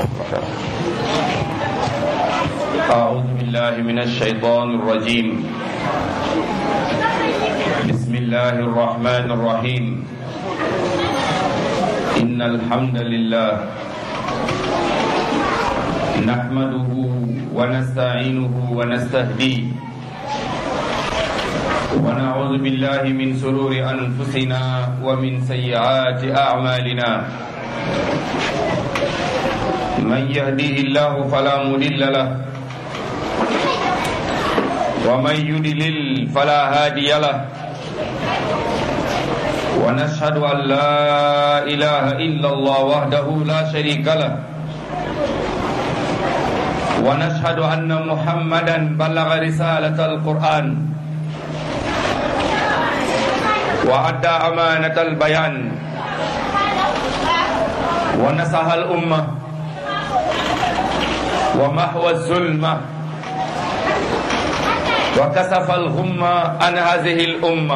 أعوذ بالله من الشيطان الرجيم بسم الله الرحمن الرحيم إن الحمد لله نحمده ونستعينه ونستهديه ونعوذ بالله من سرور أنفسنا ومن سيئات أعمالنا من يهديه الله فلا مضل له ومن يضلل فلا هادي له ونشهد أن لا إله إلا الله وحده لا شريك له ونشهد أن محمدا بلغ رسالة القرآن وأدى أمانة البيان ونصح الأمة ومحو الظلمة وكسف الغمة عن هذه الأمة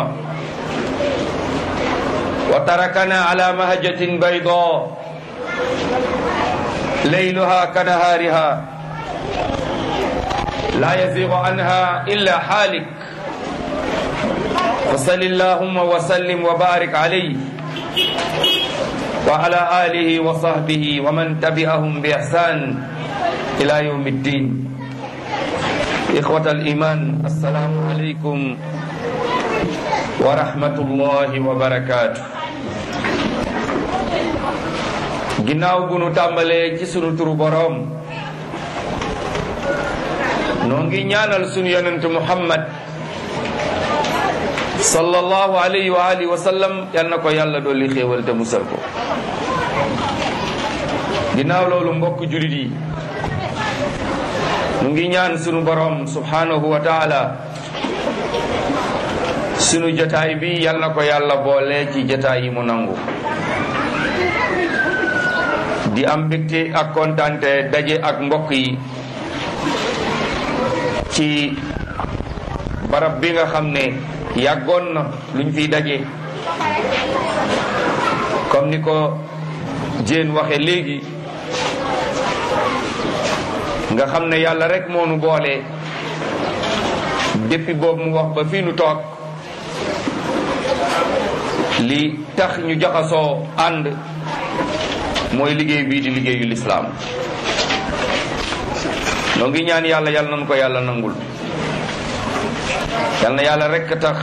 وتركنا على مهجة بيضاء ليلها كنهارها لا يزيغ عنها إلا حالك وصل اللهم وسلم وبارك عليه وعلى آله وصحبه ومن تبعهم بإحسان إلى يوم الدين إخوة الإيمان السلام عليكم ورحمة الله وبركاته ginnaaw bu nu tàmbalee ci sunu turu boroom noo ngi ñaanal sunu yonent Muhammad sallallahu alayhi wa alihi wa sallam yal na ko yàlla dolli xéewal te musal ko ginnaaw loolu mbokk julit yi mu ngi ñaan sunu borom subhanahu wa taala sunu jotaay bi yal na ko yàlla boole ci jotaay yi mu nangu di am mbégte ak kontante daje ak mbokk yi ci barab bi nga xam ne yàggoon na luñ fiy daje comme ni ko jéen waxe léegi nga xam ne yàlla rek moo nu boole depuis boobu mu wax ba fii nu toog li tax ñu jaxasoo ànd mooy liggéey bii di liggéeyu lislaam noo ngi ñaan yàlla yàlla nañu ko yàlla nangul yal na yàlla rekk tax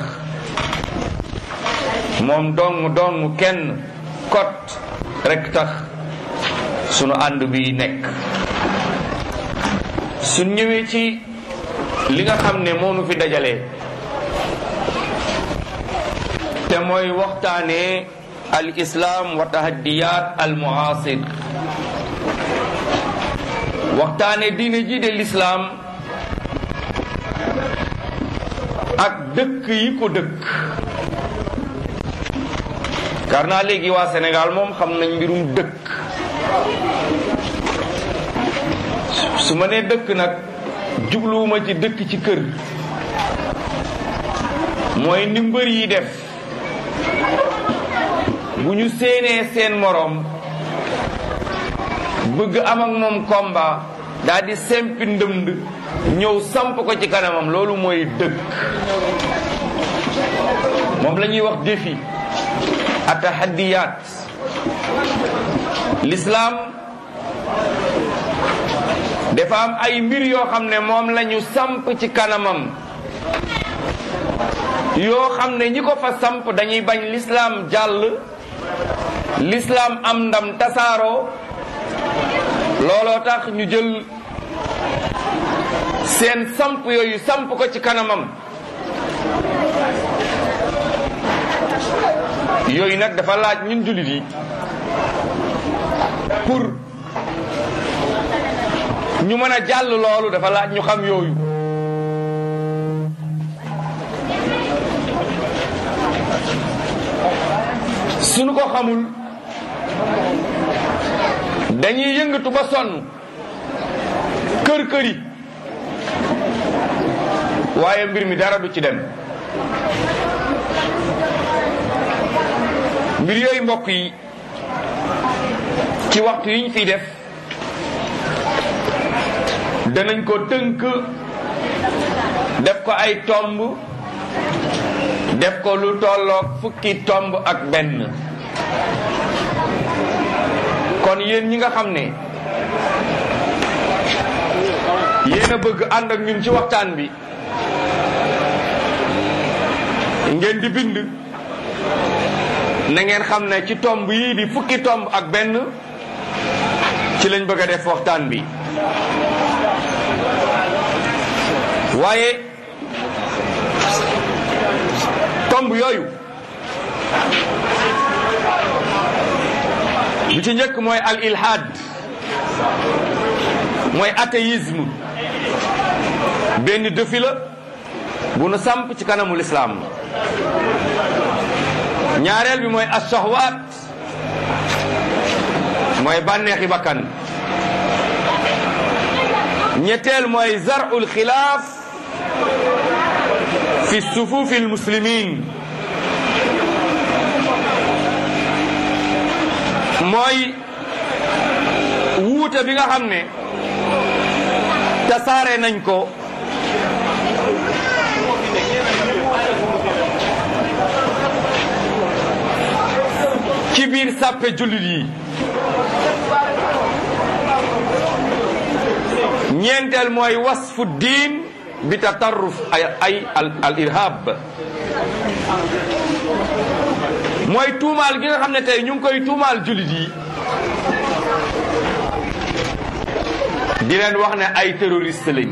moom dong dong kenn kot rekk tax sunu ànd bi nekk suñ ñëwee ci li nga xam ne moo nu fi dajale te mooy waxtaanee al islam wa tahaddiyat al muasir waxtaane diine ji de lislaam ak dëkk yi ko dëkk kar naa léegi waa Sénégal moom xam nañ mbirum dëkk su ma nee dëkk nag jubluwuma ci dëkk ci kër mooy ni mbër yi def bu ñu séenee seen moroom bëgg am ak moom combat daal di sempi ndëmd ñëw samp ko ci kanamam loolu mooy dëkk moom la ñuy wax défi atahaddiyaat l'islam dafa am ay mbir yoo xam ne moom la ñu samp ci kanamam yoo xam ne ñi ko fa samp dañuy bañ l'islam jàll l'islam am ndam tasaaroo looloo tax ñu jël seen samp yooyu samp ko ci kanamam yooyu nag dafa laaj ñun jullit yi pour ñu mën a jàll loolu dafa laaj ñu xam yooyu suñu ko xamul dañuy yëngatu ba sonn kër këri waaye mbir mi dara du ci dem mbir yooyu mbokk yi ci waxtu yi ñu fiy def danañ ko tënk def ko ay tomb def ko lu tolloog fukki tomb ak benn kon yéen ñi nga xam ne yéen a bëgg ànd ak ñun ci waxtaan bi ngeen di bind na ngeen xam ne ci tomb yii di fukki tomb ak benn ci lañ bëgg a def waxtaan bi waaye tomb yooyu bi ci njëkk mooy al ilhad mooy athéisme benn défi la bu nu samp ci kanamul islaam ñaareel bi mooy ashahwaat mooy bànneexi bakkan ñetteel mooy zarul xilaaf fi sufufi almuslimin mooy wuute bi nga xam ne tasaare nañ ko ci biir sàppe jullit yi ñeenteel mooy wasfu diin bi tatarruf ay ay al irhab mooy tuumaal gi nga xam ne tey ñu ngi koy tuumaal jullit yi di leen wax ne ay terroriste lañ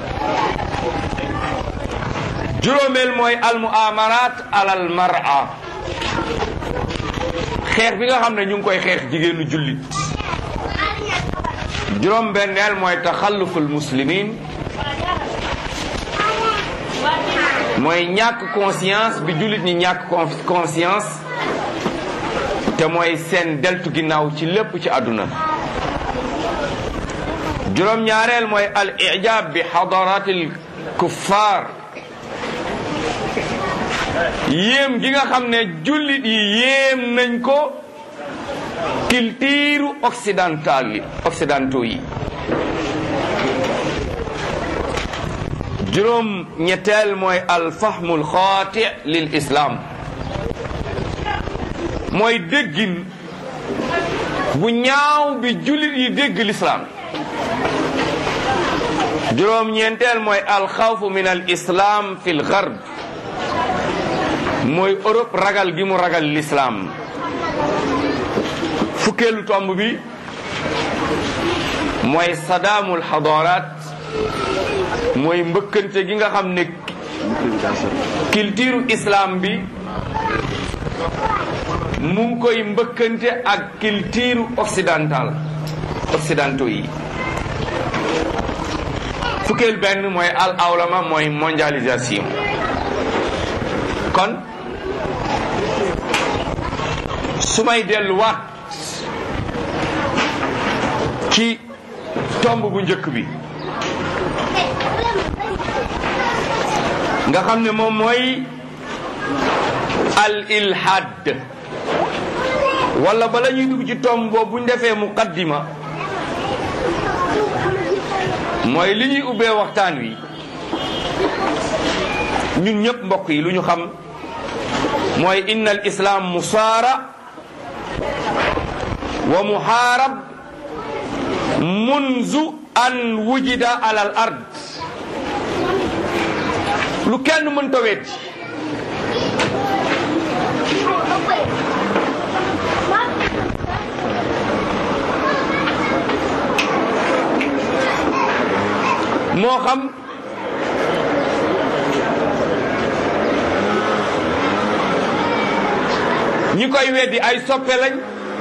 juróomeel mooy al muamarat alal mar'a xeex bi nga xam ne ñu ngi koy xeex jigéenu jullit juróom benneel mooy taxalluful muslimin mooy ñàkk conscience bi jullit ñi ñàkk conscience te mooy seen deltu ginnaaw ci lépp ci àdduna juróom ñaareel mooy al ijab bi xadaratil kuffar yéem gi nga xam ne jullit yi yéem nañ ko culture occidentale yi occidentaux yi juróom ñetteel mooy alfahmul xaati lil islam mooy déggin bu ñaaw bi jullit yi dégg l'islam juróom ñeenteel mooy alxawfu min al islam fi l garb mooy Europe ragal gi mu ragal l'islam fukkeelu tomb bi mooy sadaamul xadaraat mooy mbëkkante gi nga xam ne culture islam bi mu ngi koy mbëkkante ak culture occidentale occidentaux yi fukkeel benn mooy al awlama mooy mondialisation kon su may delluwaat ci tomb bu njëkk bi nga xam ne moom mooy al ilhad wala bala ñuy dugg ci tomb boobu buñ defee muqaddima mooy li ñuy ubbee waxtaan wi ñun ñëpp mbokk yi lu ñu xam mooy inna al islam musaara wa muhaarab munzu an wujida ala al ard lu kenn mënta weddi moo xam ñi koy weddi ay soppe lañ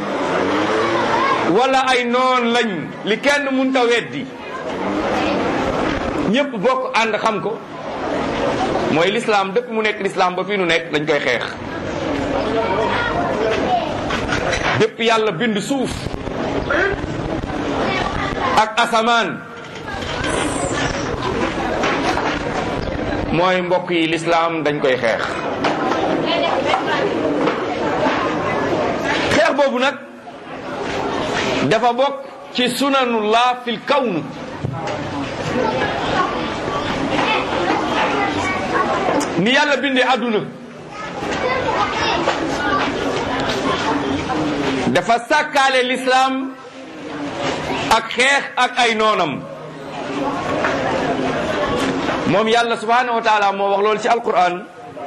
wala ay noon lañ li kenn mënta weddi ñépp bokk ànd xam ko mooy lislaam dëpp mu nekk lislaam ba fii nu nekk dañ koy xeex dëpp yàlla bind suuf ak asamaan mooy mbokk yi lislaam dañ koy xeex xeex boobu nag dafa bokk ci sunanullah fil kawn ni yàlla bindee àdduna dafa sàkkaale lislaam ak xeex ak ay noonam moom yàlla subhanahu wa taala moo wax loolu ci alquran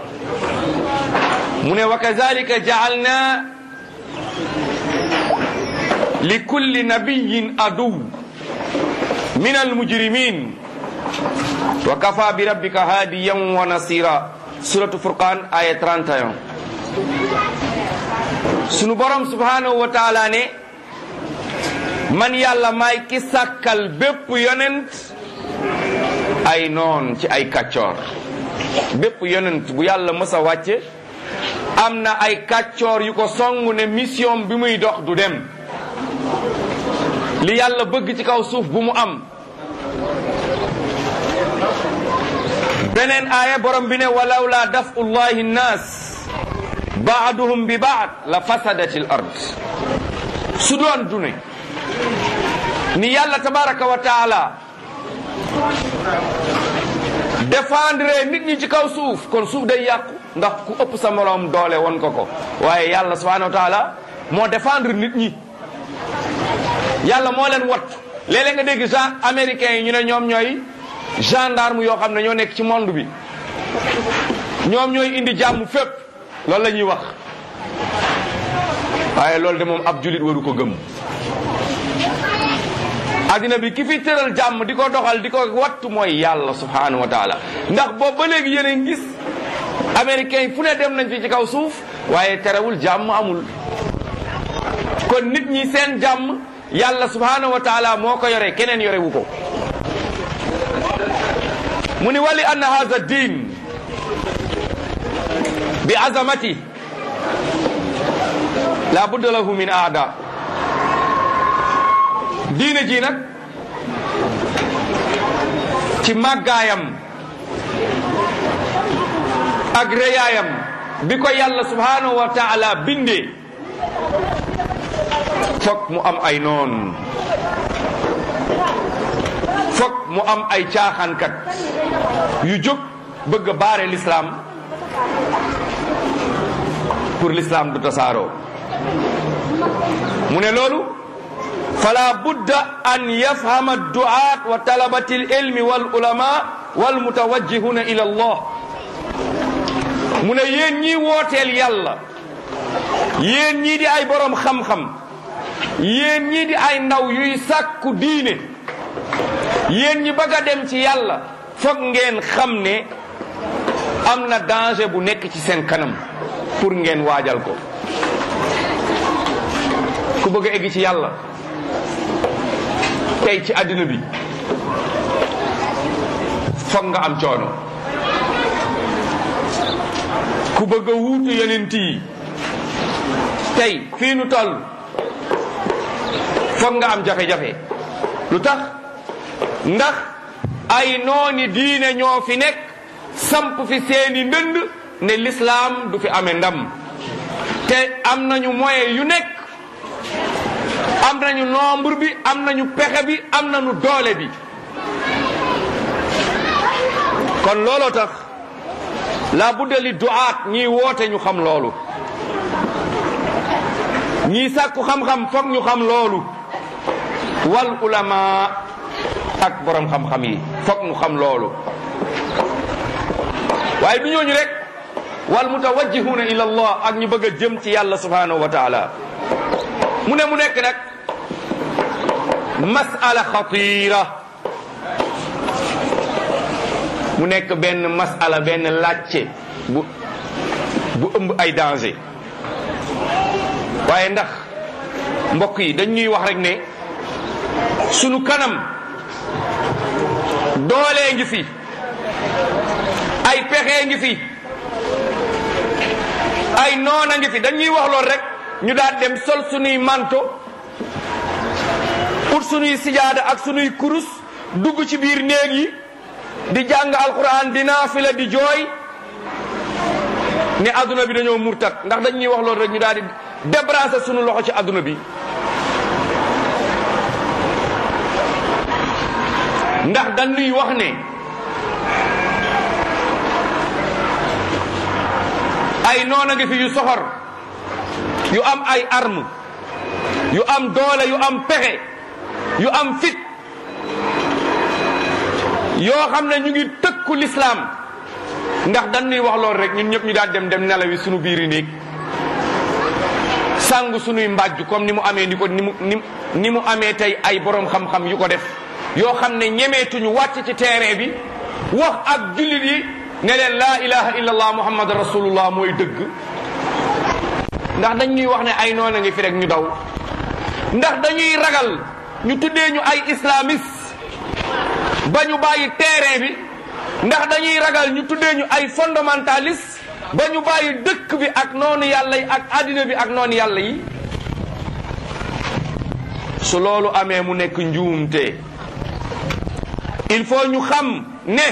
mu ne wa kazalika jaalna li kulli nabiyin aduw min almujrimin wa kafa bi rabbika hadiyan wa nasira suratu furqan aya 31 sunu borom subhanahu wa taala ne man yàlla maay ki sàkkal bépp yonent ay noon ci ay kàccoor bépp yonent bu yàlla mës a wàcce am na ay kàccoor yu ko song ne mission bi muy dox du dem li yàlla bëgg ci kaw suuf bu mu am beneen aaya borom bi ne walaw la dafu llahi nnaas baaduhum bi baad la fasadati l ard su doon du ne ni yàlla tabaraka wa taala défendre nit ñi ci kaw suuf kon suuf day yàqu ndax ku ëpp sa moroom doole won ko ko waaye yàlla subhanahu wa taala moo défendre nit ñi yàlla moo leen wat léeg-léeg nga dégg gen américains yi ñu ne ñoom ñooy gendarme yoo xam ne ñoo nekk ci monde bi ñoom ñooy indi jàmm fépp loolu la ñuy wax waaye loolu de moom ab julit waru ko gëm addina bi ki fi tëral jàmm di ko doxal di ko wattu mooy yàlla subhanahu wa taala ndax boobu ba léegi yéen a ngi gis américains yi fu ne dem nañ fi ci kaw suuf waaye terewul jàmm amul kon nit ñi seen jàmm yàlla subhanahu wa taala moo ko yore keneen yore wu ko mu ni wali anna hadha din bi azamati la budda lahu min aada diine ji nag ci màggaayam ak rëyaayam bi ko yàlla subhanahu wa taala bindee fokk mu am ay noon fokk mu am ay caaxaankat yu jóg bëgg a baare l'islam pour l'islam du tasaaroo mu ne loolu fala budda an yafhama du'at wa talabati al-ilmi wal ulama wal mutawajjihuna ila Allah mu ne yéen ñii wooteel yàlla yéen ñii di ay borom xam-xam yéen ñii di ay ndaw yuy sàkku diine yéen ñi bëgg a dem ci yàlla foog ngeen xam ne am na danger bu nekk ci seen kanam pour ngeen waajal ko ku bëgg a egg ci yàlla tey ci àddina bi foog nga am coono ku bëgg a wuutu yonent yi tey fii nu toll foog nga am jafe-jafe lu tax ndax ay nooni diine ñoo fi nekk samp fi seeni ndënd ne l'islam du fi amee ndam te am nañu moyen yu nekk am nañu nombre bi am nañu pexe bi am nañu doole bi kon looloo tax la budda li duaat ñiy woote ñu xam loolu ñii sàkku xam-xam foog ñu xam loolu wal ulama ak borom xam-xam yi foog ñu xam loolu waaye du ñooñu rek wal mutawajjihuna ila allah ak ñu bëgg a jëm ci yàlla subhanahu wa taala mu ne mu nekk nag masala xatira mu nekk benn masala benn laajte bu bu ëmb ay danger waaye ndax mbokk yi dañ ñuy wax rek ne sunu kanam doolee ngi fi ay pexe ngi fi ay noona ngi fi dañuy wax lool rek ñu daal dem sol sunuy manto ut sunuy sijaada ak sunuy kurus dugg ci biir néeg yi di jàng alquran di naafila di jooy ne adduna bi dañoo murtat ndax dañuy wax loolu rek ñu daal di débrasser sunu loxo ci adduna bi ndax dañuy wax ne ay noona ngi fi yu soxor yu am ay arme yu am doole yu am pexe yu am fit yoo xam ne ñu ngi tëkku lislaam ndax dañuy wax loolu rek ñun ñëpp ñu daan dem dem nelawi sunu biiri néeg sàngu sunuy mbàjj comme ni mu amee ni ko ni mu ni mu amee tey ay borom xam-xam yu ko def yoo xam ne ñemeetuñu wàcc ci terrain bi wax ak jullit yi ne leen laa ilaha illallah muhammad rasulullah mooy dëgg ndax dañ ñuy wax ne ay noona ngi fi rek ñu daw ndax dañuy ragal ñu tuddee ñu ay islamiste ba ñu bàyyi terrain bi ndax dañuy ragal ñu tuddee ñu ay fondamentaliste ba ñu bàyyi dëkk bi ak noonu yàlla yi ak àddina bi ak noonu yàlla yi su loolu amee mu nekk njuumte il faut ñu xam ne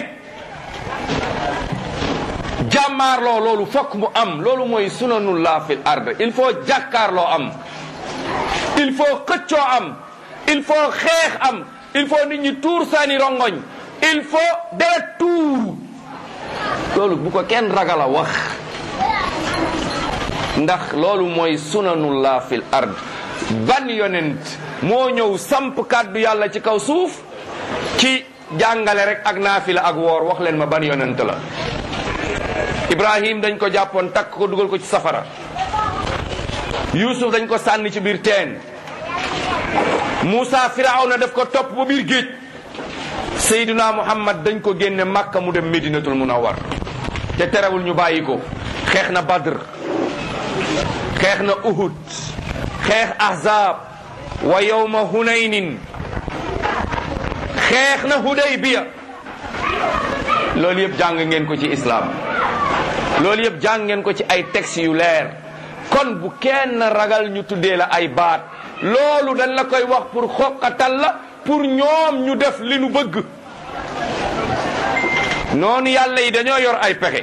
jàmmaarloo loolu fokk mu am loolu mooy sunanullah fil ard il faut jàkkaarloo am il faut xëccoo am il faut xeex am il faut nit ñi tuur saani rongoñ il faut deret tuuru loolu bu ko kenn ragal a wax ndax loolu mooy sunanullah fil ard ban yonent moo ñëw samp kàddu yàlla ci kaw suuf ci jàngale rek ak naafila ak woor wax leen ma ban yonent la ibrahim dañ ko jàppoon takk ko dugal ko ci safara yusuf dañ ko sànni ci biir teen Moussa firawna def ko topp ba biir géej Seydina Muhammad dañ ko génne Makka mu dem Medinatul Munawwar te terewul ñu bàyyi ko xeex na Badr xeex na Uhud xeex Ahzab wa yawma Hunaynin xeex na Hudaybiya loolu yëpp jàng ngeen ko ci islam loolu yëpp jàng ngeen ko ci ay textes yu leer kon bu kenn ragal ñu tuddee la ay baat loolu dañ la koy wax pour xoqatal la pour ñoom ñu def li nu bëgg noonu yàlla yi dañoo yor ay pexe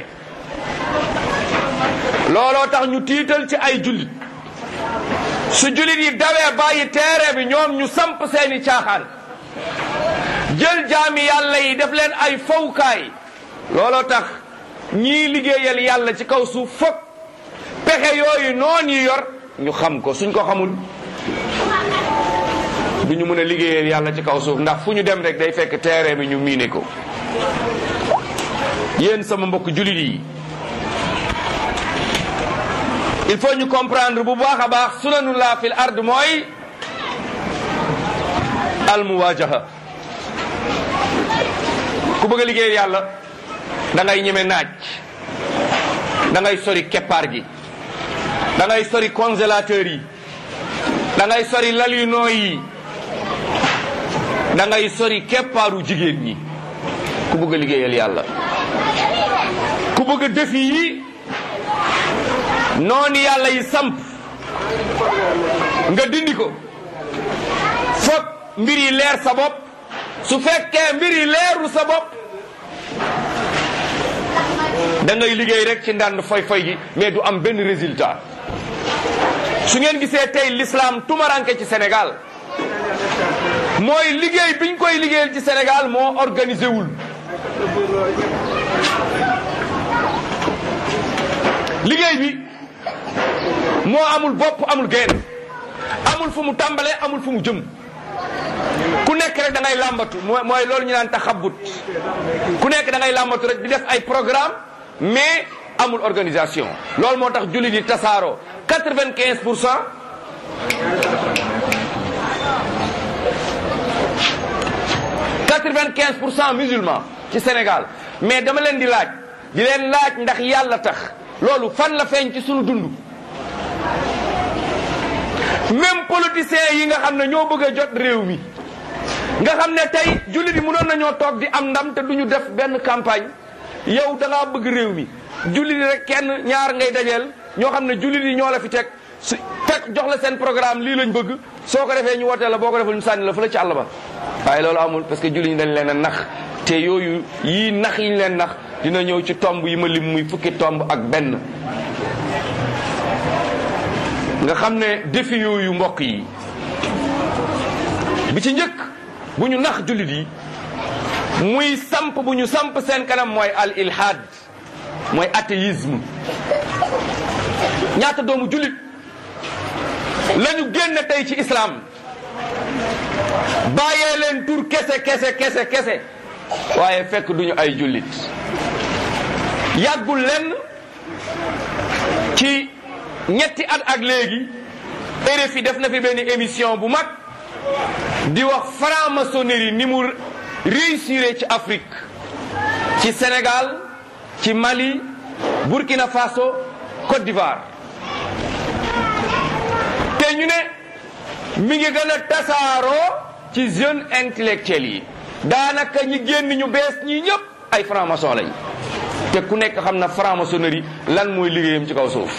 looloo tax ñu tiital ci ay jullit su jullit yi dawee bàyyi teere bi ñoom ñu samp seeni caaxaan jël jaami yàlla yi def leen ay fowkaay looloo tax ñii liggéeyal yàlla ci kaw suuf fokk pexe yooyu noon yi yor ñu xam ko suñ ko xamul du ñu mën a liggéeyal yàlla ci kaw suuf ndax fu ñu dem rek day fekk terrain bi ñu miine ko yéen sama mbokk jullit yi il faut ñu comprendre bu baax a baax sunanullah fil ard mooy al muwajaha ku bëgg a liggéeyal yàlla da ngay ñeme naaj da ngay sori keppaar gi da ngay sori congélateur yi da ngay sori lal yu nooy yi da ngay sori keppaaru jigéen ñi ku bëgg a liggéeyal yàlla ku bëgg a defi yi noonu yàlla yi samp nga dindi ko foog mbir yi leer sa bopp su fekkee mbir yi leeru sa bopp da ngay liggéey rek ci ndànd foy foy gi mais du am benn résultat su ngeen gisee tey l'islam tumaranke ci Sénégal mooy liggéey biñ koy liggéeyal ci Sénégal moo organisé wul liggéey bi moo amul bopp amul geen amul fu mu tàmbalee amul fu mu jëm ku nekk rek da ngay làmbatu mooy loolu ñu naan taxabut ku nekk da ngay làmbatu rek di def ay programme mais amul organisation loolu moo tax jullit yi tasaaroo quatre-vingt-quinze pour cent quatre-vingt-quinze pour cent musulmans ci Sénégal mais dama leen di laaj di leen laaj ndax yàlla tax loolu fan la feeñ ci sunu dund même politiciens yi nga xam ne ñoo bëgg a jot réew mi nga xam ne tey jullit yi mënoon nañoo toog di am ndam te duñu def benn campagne yow da ngaa bëgg réew mi jullit yi rek kenn ñaar ngay dajeel ñoo xam ne jullit yi ñoo la fi teg su teg jox la seen programme lii lañ bëgg soo ko defee ñu wootee la boo ko deful ñu sànni la fa la ci àll ba waaye loolu amul parce que jullit ñi dañ leen a nax te yooyu yii nax yi ñu leen nax dina ñëw ci tomb yi ma lim muy fukki tomb ak benn nga xam ne défi yooyu mbokk yi bi ci njëkk bu ñu nax jullit yi muy samp bu ñu samp seen kanam mooy al ilhad mooy athéisme ñaata doomu jullit la ñu génn tey ci islam bàyyee leen tur kese kese kese kese waaye fekk duñu ay jullit yàggul lenn ci ñetti at ak léegi RFI def na fi benn émission bu mag di wax franc-maçonnerie ni mu réussir ci Afrique ci Sénégal ci Mali Burkina Faso Côte d'Ivoire te ñu ne mi ngi gën a tasaaroo ci jeunes intellectuels yi daanaka ñi génn ñu bees ñii ñëpp ay franc-maçon lañ te ku nekk xam na franc-maçonnerie lan mooy liggéeyam ci kaw suuf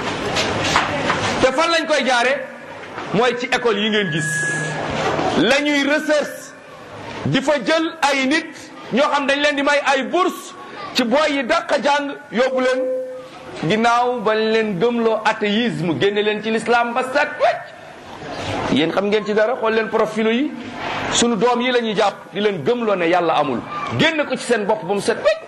te fan lañ koy jaare mooy ci école yi ngeen gis la ñuy recherche di fa jël ay nit ñoo xam dañ leen di may ay bourse ci boy yi dàq jàng yóbbu leen ginnaaw bañ leen gëmloo athéisme génne leen ci l'islam ba set wecc yéen xam ngeen ci dara xool leen profilo yi sunu doom yi la ñuy jàpp di leen gëmloo ne yàlla amul génn ko ci seen bopp ba mu set wecc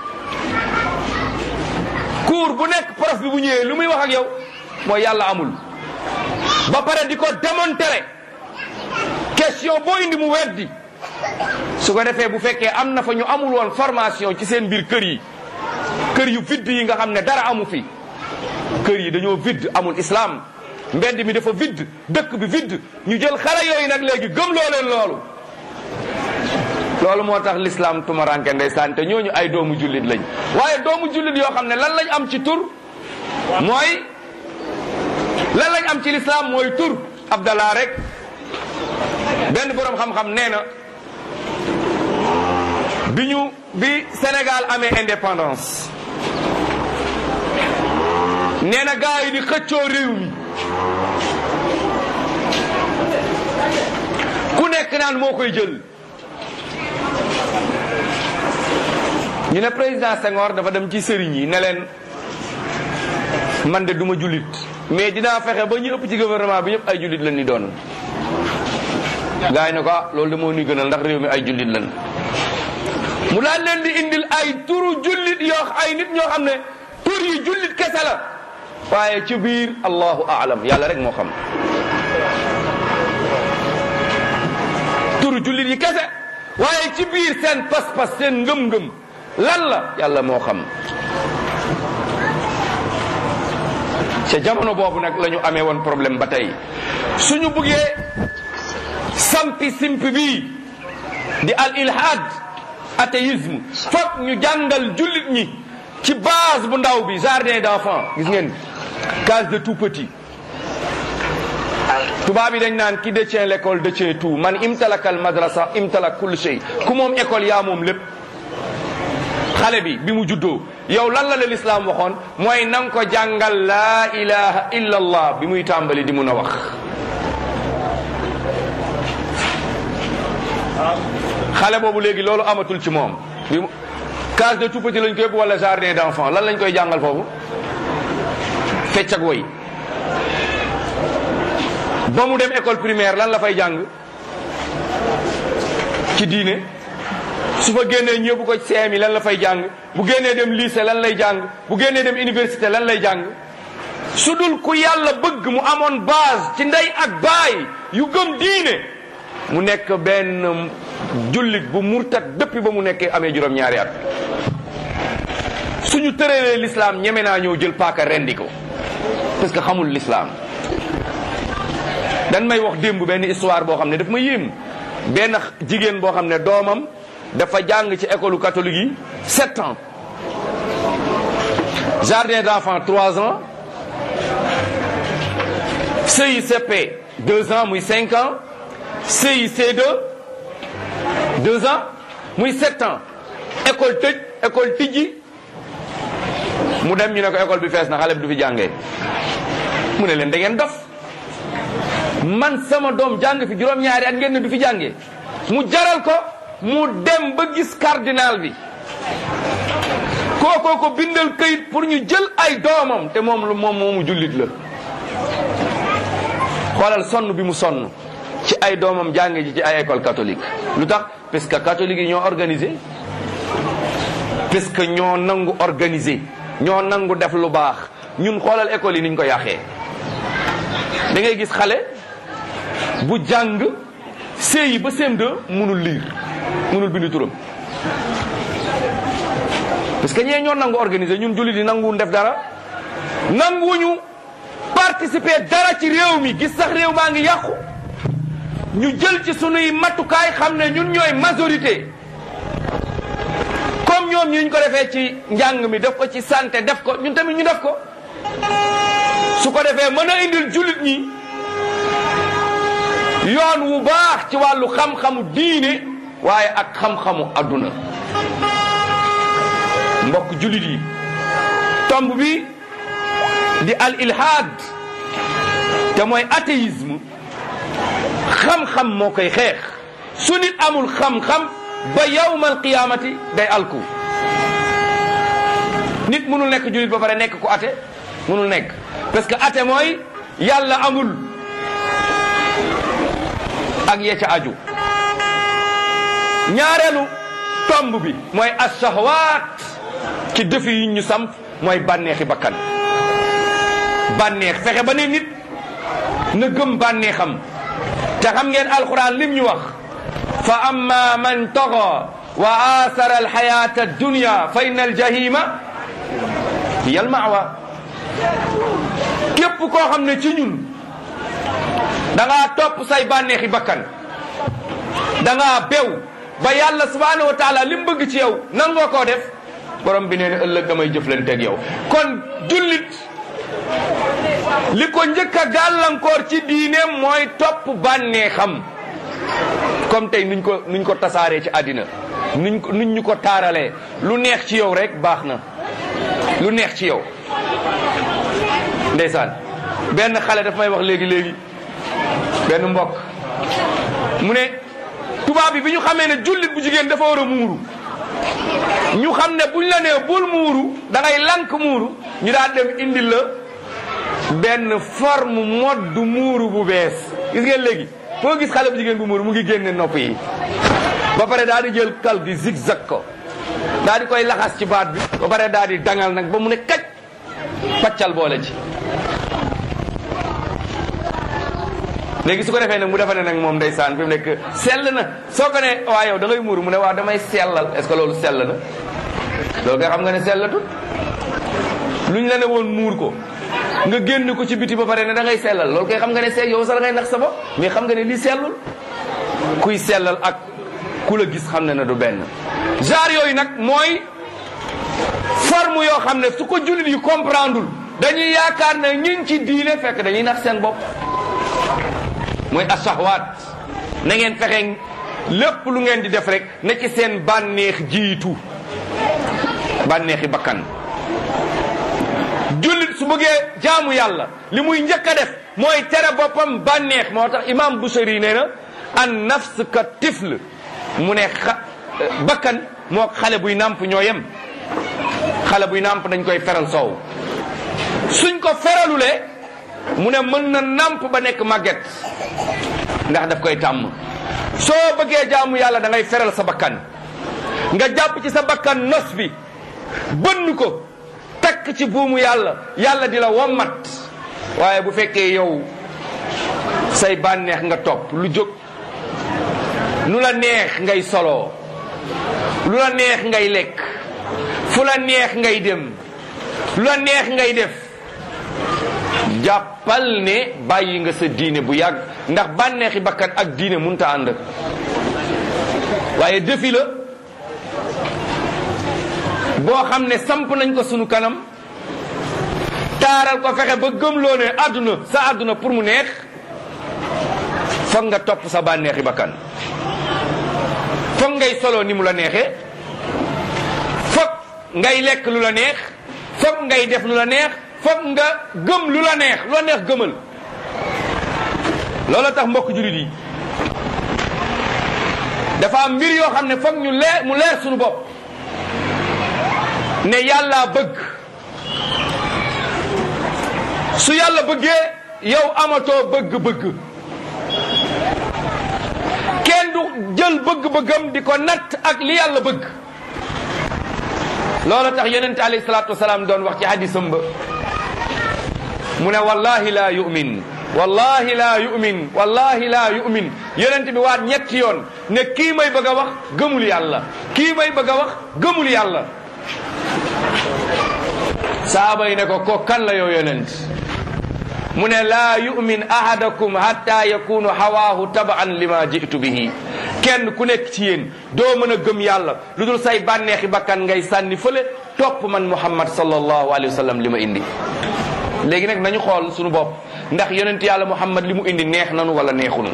cours bu nekk prof bi bu ñëwee lu muy wax ak yow mooy yàlla amul ba pare di ko démontrer question boo indi mu weddi su ko defee bu fekkee am na fa ñu amul woon formation ci seen biir kër yi kër yu vide yi nga xam ne dara amu fi kër yi dañoo vide amul islam mbedd mi dafa vide dëkk bi vide ñu jël xale yooyu nag léegi gëmloo leen loolu loolu moo tax l'islam tumaranke ndeysaan te ñooñu ay doomu jullit lañ waaye doomu jullit yoo xam ne lan lañ am ci tur mooy lan lañ am ci l'islam mooy tur abdallah rek benn boroom xam-xam nee na bi ñu bi Sénégal amee indépendance nee na gars yi di xëccoo réew mi ku nekk naan moo koy jël ñu ne président Senghor dafa dem ci sëriñ yi ne leen man de duma jullit mais dinaa fexe ba ñu ëpp ci gouvernement bi ñëpp ay jullit lañ ni doon gars yi ne ko ah loolu de moo ñuy gënal ndax réew mi ay jullit lañ mu daal leen di indil ay turu jullit yoo ay nit ñoo xam ne tur yi jullit kese la waaye ci biir allahu aalam yàlla rek moo xam turu jullit yi kese waaye ci biir seen pas-pas seen ngëm-ngëm lan la yàlla moo xam ca jamono boobu nag la ñu amee woon problème ba tey suñu buggee sampi simpi bii di al ilhad athéisme foog ñu jàngal jullit ñi ci base bu ndaw bi jardin d'enfant gis ngeen case de tout petit tubaab yi dañ naan qui détient l'école détient tout man imtalakal madrasa imtalak kull shay ku moom école yaa moom lépp xale bi bi mu juddoo yow lan la la lislaam waxoon mooy na nga ko jàngal laa ilaha illa allah bi muy tàmbali di mun a wax xale boobu léegi loolu amatul ci moom bi mu case de tout petit lañ koy yóbbu wala jardin d'enfant lan lañ koy jàngal foofu fecc ak woy ba mu dem école primaire lan la fay jàng ci diine su fa génnee ñëbbu ko CM yi lan la fay jàng bu génnee dem lycée lan lay jàng bu génnee dem université lan lay jàng su dul ku yàlla bëgg mu amoon base ci ndey ak baay yu gëm diine mu nekk benn jullit bu murtat depuis ba mu nekkee amee juróom-ñaari at suñu tëralee l'islam ñeme naa ñëw jël paaka rendi ko parce que xamul l'islam dan may wax démb benn histoire boo xam ne daf ma yéem benn jigéen boo xam ne doomam dafa jàng ci école catholique yi sept ans jardin d'enfants trois ans CICP deux ans muy cinq ans CIC2 deux ans muy sept ans école tëj école tijji mu dem ñu ne ko école bi fees na xale bi du fi jàngee mu ne leen da ngeen dof man sama doom jàng fi juróom-ñaari at ngeen ne du fi jàngee mu jaral ko mu dem ba gis cardinal bi kookoo ko bindal këyit pour ñu jël ay doomam te moom lu moom moomu jullit la xoolal sonn bi mu sonn ci ay doomam jànge ji ci ay école catholique lu tax parce que catholique yi ñoo organisé parce que ñoo nangu organisé ñoo nangu def lu baax ñun xoolal école yi niñ ko yàqee da ngay gis xale bu jàng CI ba CM2 mënul lire mënul bindu turam parce que ñee ñoo nangu organiser ñun jullit yi nanguwuñ def dara nanguwuñu participer dara ci réew mi gis sax réew maa ngi yàqu ñu jël ci sunuy matukaay xam ne ñun ñooy majorité comme ñoom ñu ñu ko defee ci njàng mi def ko ci santé def ko ñun tamit ñu def ko su ko defee mën a indil jullit ñi yoon wu baax ci wàllu xam-xamu diine waaye ak xam-xamu adduna mbokk jullit yi tomb bi di al ilhaad te mooy athéisme xam-xam moo koy xeex su nit amul xam-xam ba yawmal qiyaamati day alku nit mënul nekk jullit ba pare nekk ku ate mënul nekk parce que ate mooy yàlla amul ak ya ca aju ñaareelu tomb bi mooy ashahwaat ci defi yi ñu samp mooy bànneexi bakkan bànneex fexe ba ne nit na gëm bànneexam te xam ngeen alquran lim ñu wax fa amma man taga wa athara alxayata addunya fa inna aljahima hiya almawa képp koo xam ne ci ñun da ngaa topp say bànneexi bakkan da ngaa bew ba yàlla subhanahu wa taala li mu bëgg ci yow nangoo koo def borom bi nee na ëllëg damay jëflanteeg yow kon jullit li ko njëkk a gàllankoor ci diineem mooy topp bànneexam comme tey nuñ ko nuñ ko tasaaree ci àddina nuñ ko nuñ ñu ko taaralee lu neex ci yow rek baax na lu neex ci yow ndeysaan benn xale daf may wax léegi léegi benn mbokk mu ne tubaab bi bi ñu xamee ne jullit bu jigéen dafa war a muuru ñu xam ne buñ la nee bul muuru da ngay lank muuru ñu daal dem indil la benn forme mode muuru bu bees gis ngeen léegi foo gis xale bu jigéen bu muuru mu ngi génne nopp yi ba pare daal di jël kal gi zigzag ko daal di koy laxas ci baat bi ba pare daal di dangal nag ba mu ne kaj paccal boole ci léegi su ko defee nag mu defa ne nag moom ndeysaan fi mu nekk sell na soo ko ne waa yow da ngay muuru mu ne waaw damay sellal est ce que loolu sell na loolu nga xam nga ne sellatut lu ñu la ne woon muur ko nga génn ko ci biti ba pare ne da ngay sellal loolu koy xam nga ne sell yow sax da ngay nax sa bopp mais xam nga ne lii sellul kuy sellal ak ku la gis xam ne na du benn genre yooyu nag mooy forme yoo xam ne su ko jullit yi comprendreul dañuy yaakaar ne ñun ci diine fekk dañuy nax seen bopp mooy asahwaat na ngeen fexe lépp lu ngeen di def rek na ci seen bànneex jiitu bànneexi bakkan jullit su bëggee jaamu yàlla li muy njëkk a def mooy tere boppam bànneex moo tax imam Busiri nee na an nafs ka tifl mu ne xa bakkan moo xale buy nàmp ñoo yem xale buy nàmp dañ koy feral soow suñ ko feralulee mu ne mën na nàmp ba nekk màgget ndax daf koy tàmm soo bëggee jaamu yàlla da ngay feral sa bakkan nga jàpp ci sa bakkan nos bi bënn ko takk ci buumu yàlla yàlla di la wommat waaye bu fekkee yow say bànneex nga topp lu jóg nu la neex ngay soloo lu la neex ngay lekk fu la neex ngay dem lu la neex ngay def jàppal ne bàyyi nga sa diine bu yàgg ndax bànneexi bakkan ak diine munta ànd waaye defi la boo xam ne samp nañ ko sunu kanam taaral ko fexe ba gëmloo ne àdduna sa àdduna pour mu neex foog nga topp sa bànneexi bakkan foog ngay solo ni mu la neexee foog ngay lekk lu la neex foog ngay def lu la neex foog nga gëm lu la neex lu la neex gëmal loolu tax mbokk jurit yi dafa am mbir yoo xam ne foog ñu leer mu leer suñu bopp ne yàlla bëgg su yàlla bëggee yow amatoo bëgg-bëgg jël bëgg-bëggam di ko natt ak li yàlla bëgg loolu tax yonente alayhi salaatu wasalaam doon wax ci hadisam ba mu ne wallahi laa yu'min wallahi laa yu'min wallahi laa yu'min yonent bi waat ñetti yoon ne kii may bëgg a wax gëmul yàlla kii may bëgg a wax gëmul yàlla saaba yi ne ko ko kan la yow yonent mu ne laa yu'min ahadakum hatta yakunu hawaahu tabaan lima jitu bihi kenn ku nekk ci yéen doo mën a gëm yàlla lu dul say bànneexi bakkan ngay sànni fële topp man muhammad sallallahu alayhi wa sallam li ma indi léegi nag nañu xool suñu bopp ndax yonent yàlla muhammad li mu indi neex nanu wala neexunu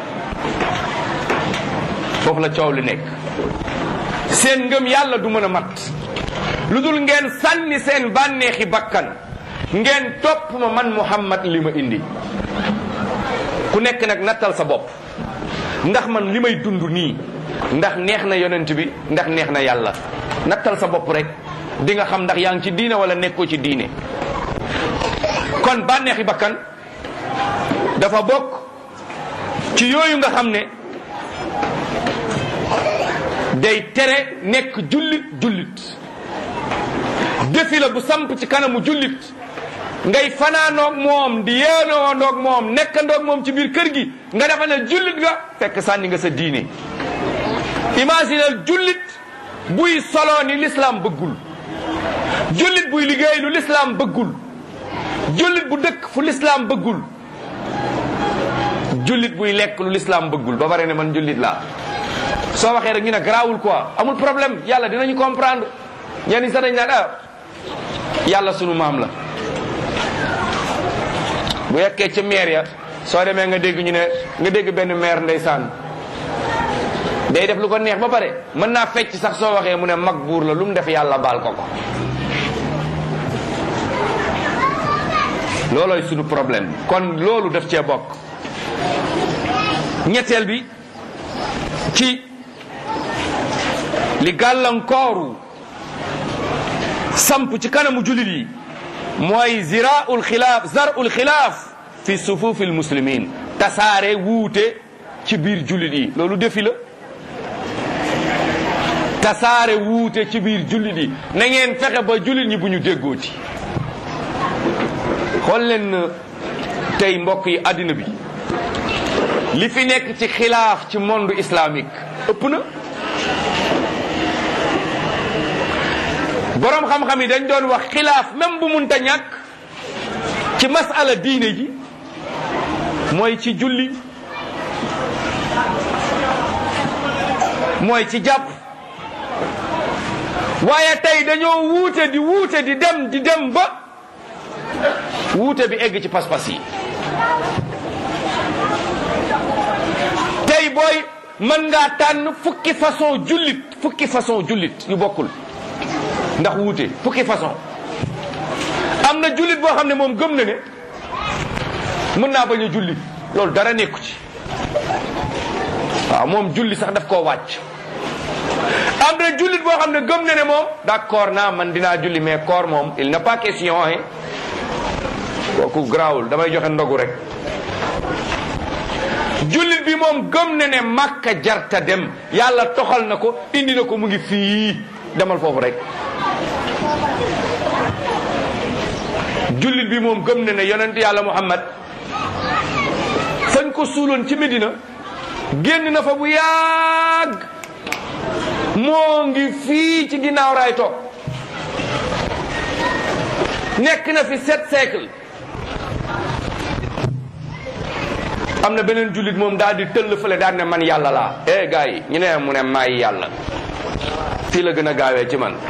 foofu la coow li nekk seen ngëm yàlla du mën a mat lu dul ngeen sànni seen bànneexi bakkan ngeen topp ma man muhammad li ma indi ku nekk nag nattal sa bopp ndax man li may dund nii ndax neex na yonent bi ndax neex na yàlla nattal sa bopp rek di nga xam ndax yaa ngi ci diine wala nekkoo ci diine kon bànneexi bakkan dafa bokk ci yooyu nga xam ne day tere nekk jullit jullit defi la bu samp ci kanamu jullit ngay fanaanoog moom di yéenoondoog moom nekkandoog moom ci biir kër gi nga defa ne jullit nga fekk sànni nga sa diine imaginel jullit buy solo ni l'islam bëggul jullit buy liggéey lu l'islam bëggul jullit bu dëkk fu l'islam bëggul jullit buy lekk lu l'islam bëggul ba pare ne man jullit laa soo waxee rek ñu ne garaawul quoi amul problème yàlla dinañu comprendre ñenn ñi sax dañ naan ah yàlla sunu maam la bu yekkee ca maire ya soo demee nga dégg ñu ne nga dégg benn maire ndeysaan day def lu ko neex ba pare mën naa fecc sax soo waxee mu ne mag buur la lu mu def yàlla baal ko ko loolooy sunu problème kon loolu daf cee bokk ñetteel bi ci li gàllankooru samp ci kanamu jullit yi mooy ziraul xilaaf zarul xilaaf fi sufufi almuslimin tasaare wuute ci biir jullit yi loolu defi la tasaare wuute ci biir jullit yi na ngeen fexe ba jullit ñi bu ñu déggooti xool leen tey mbokk yi àddina bi li fi nekk ci xilaaf ci monde islamique ëpp na boroom xam-xam yi dañ doon wax xilaaf même bu munta ñàkk ci masala diine ji mooy ci julli mooy ci jàpp waaye tey dañoo wuute di wuute di dem di dem ba wuute bi egg ci pas-pas yi tey booy mën ngaa tànn fukki façon jullit fukki façon jullit yu bokkul ndax wuute fukki façon am na jullit boo xam ne moom gëm na ne mën naa bañ a julli loolu dara nekku ci waaw moom julli sax daf koo wàcc am na jullit boo xam ne gëm na ne moom d'accord naa man dinaa julli mais koor moom il n'est pas question hein kooku grawul damay joxe ndogu rek jullit bi moom gëm na ne makka jarta dem yàlla toxal na ko indi na ko mu ngi fii demal foofu rek jullit bi moom gëm na ne yonent yàlla muhammad fañ ko suuloon ci Medina génn na fa bu yàgg moo ngi fii ci ginnaaw raay toog nekk na fi sept siècle am na beneen jullit moom daal di tëll fële daal ne man yàlla laa eh gars yi ñu ne mu ne maay yàlla fii la gën a gaawee ci man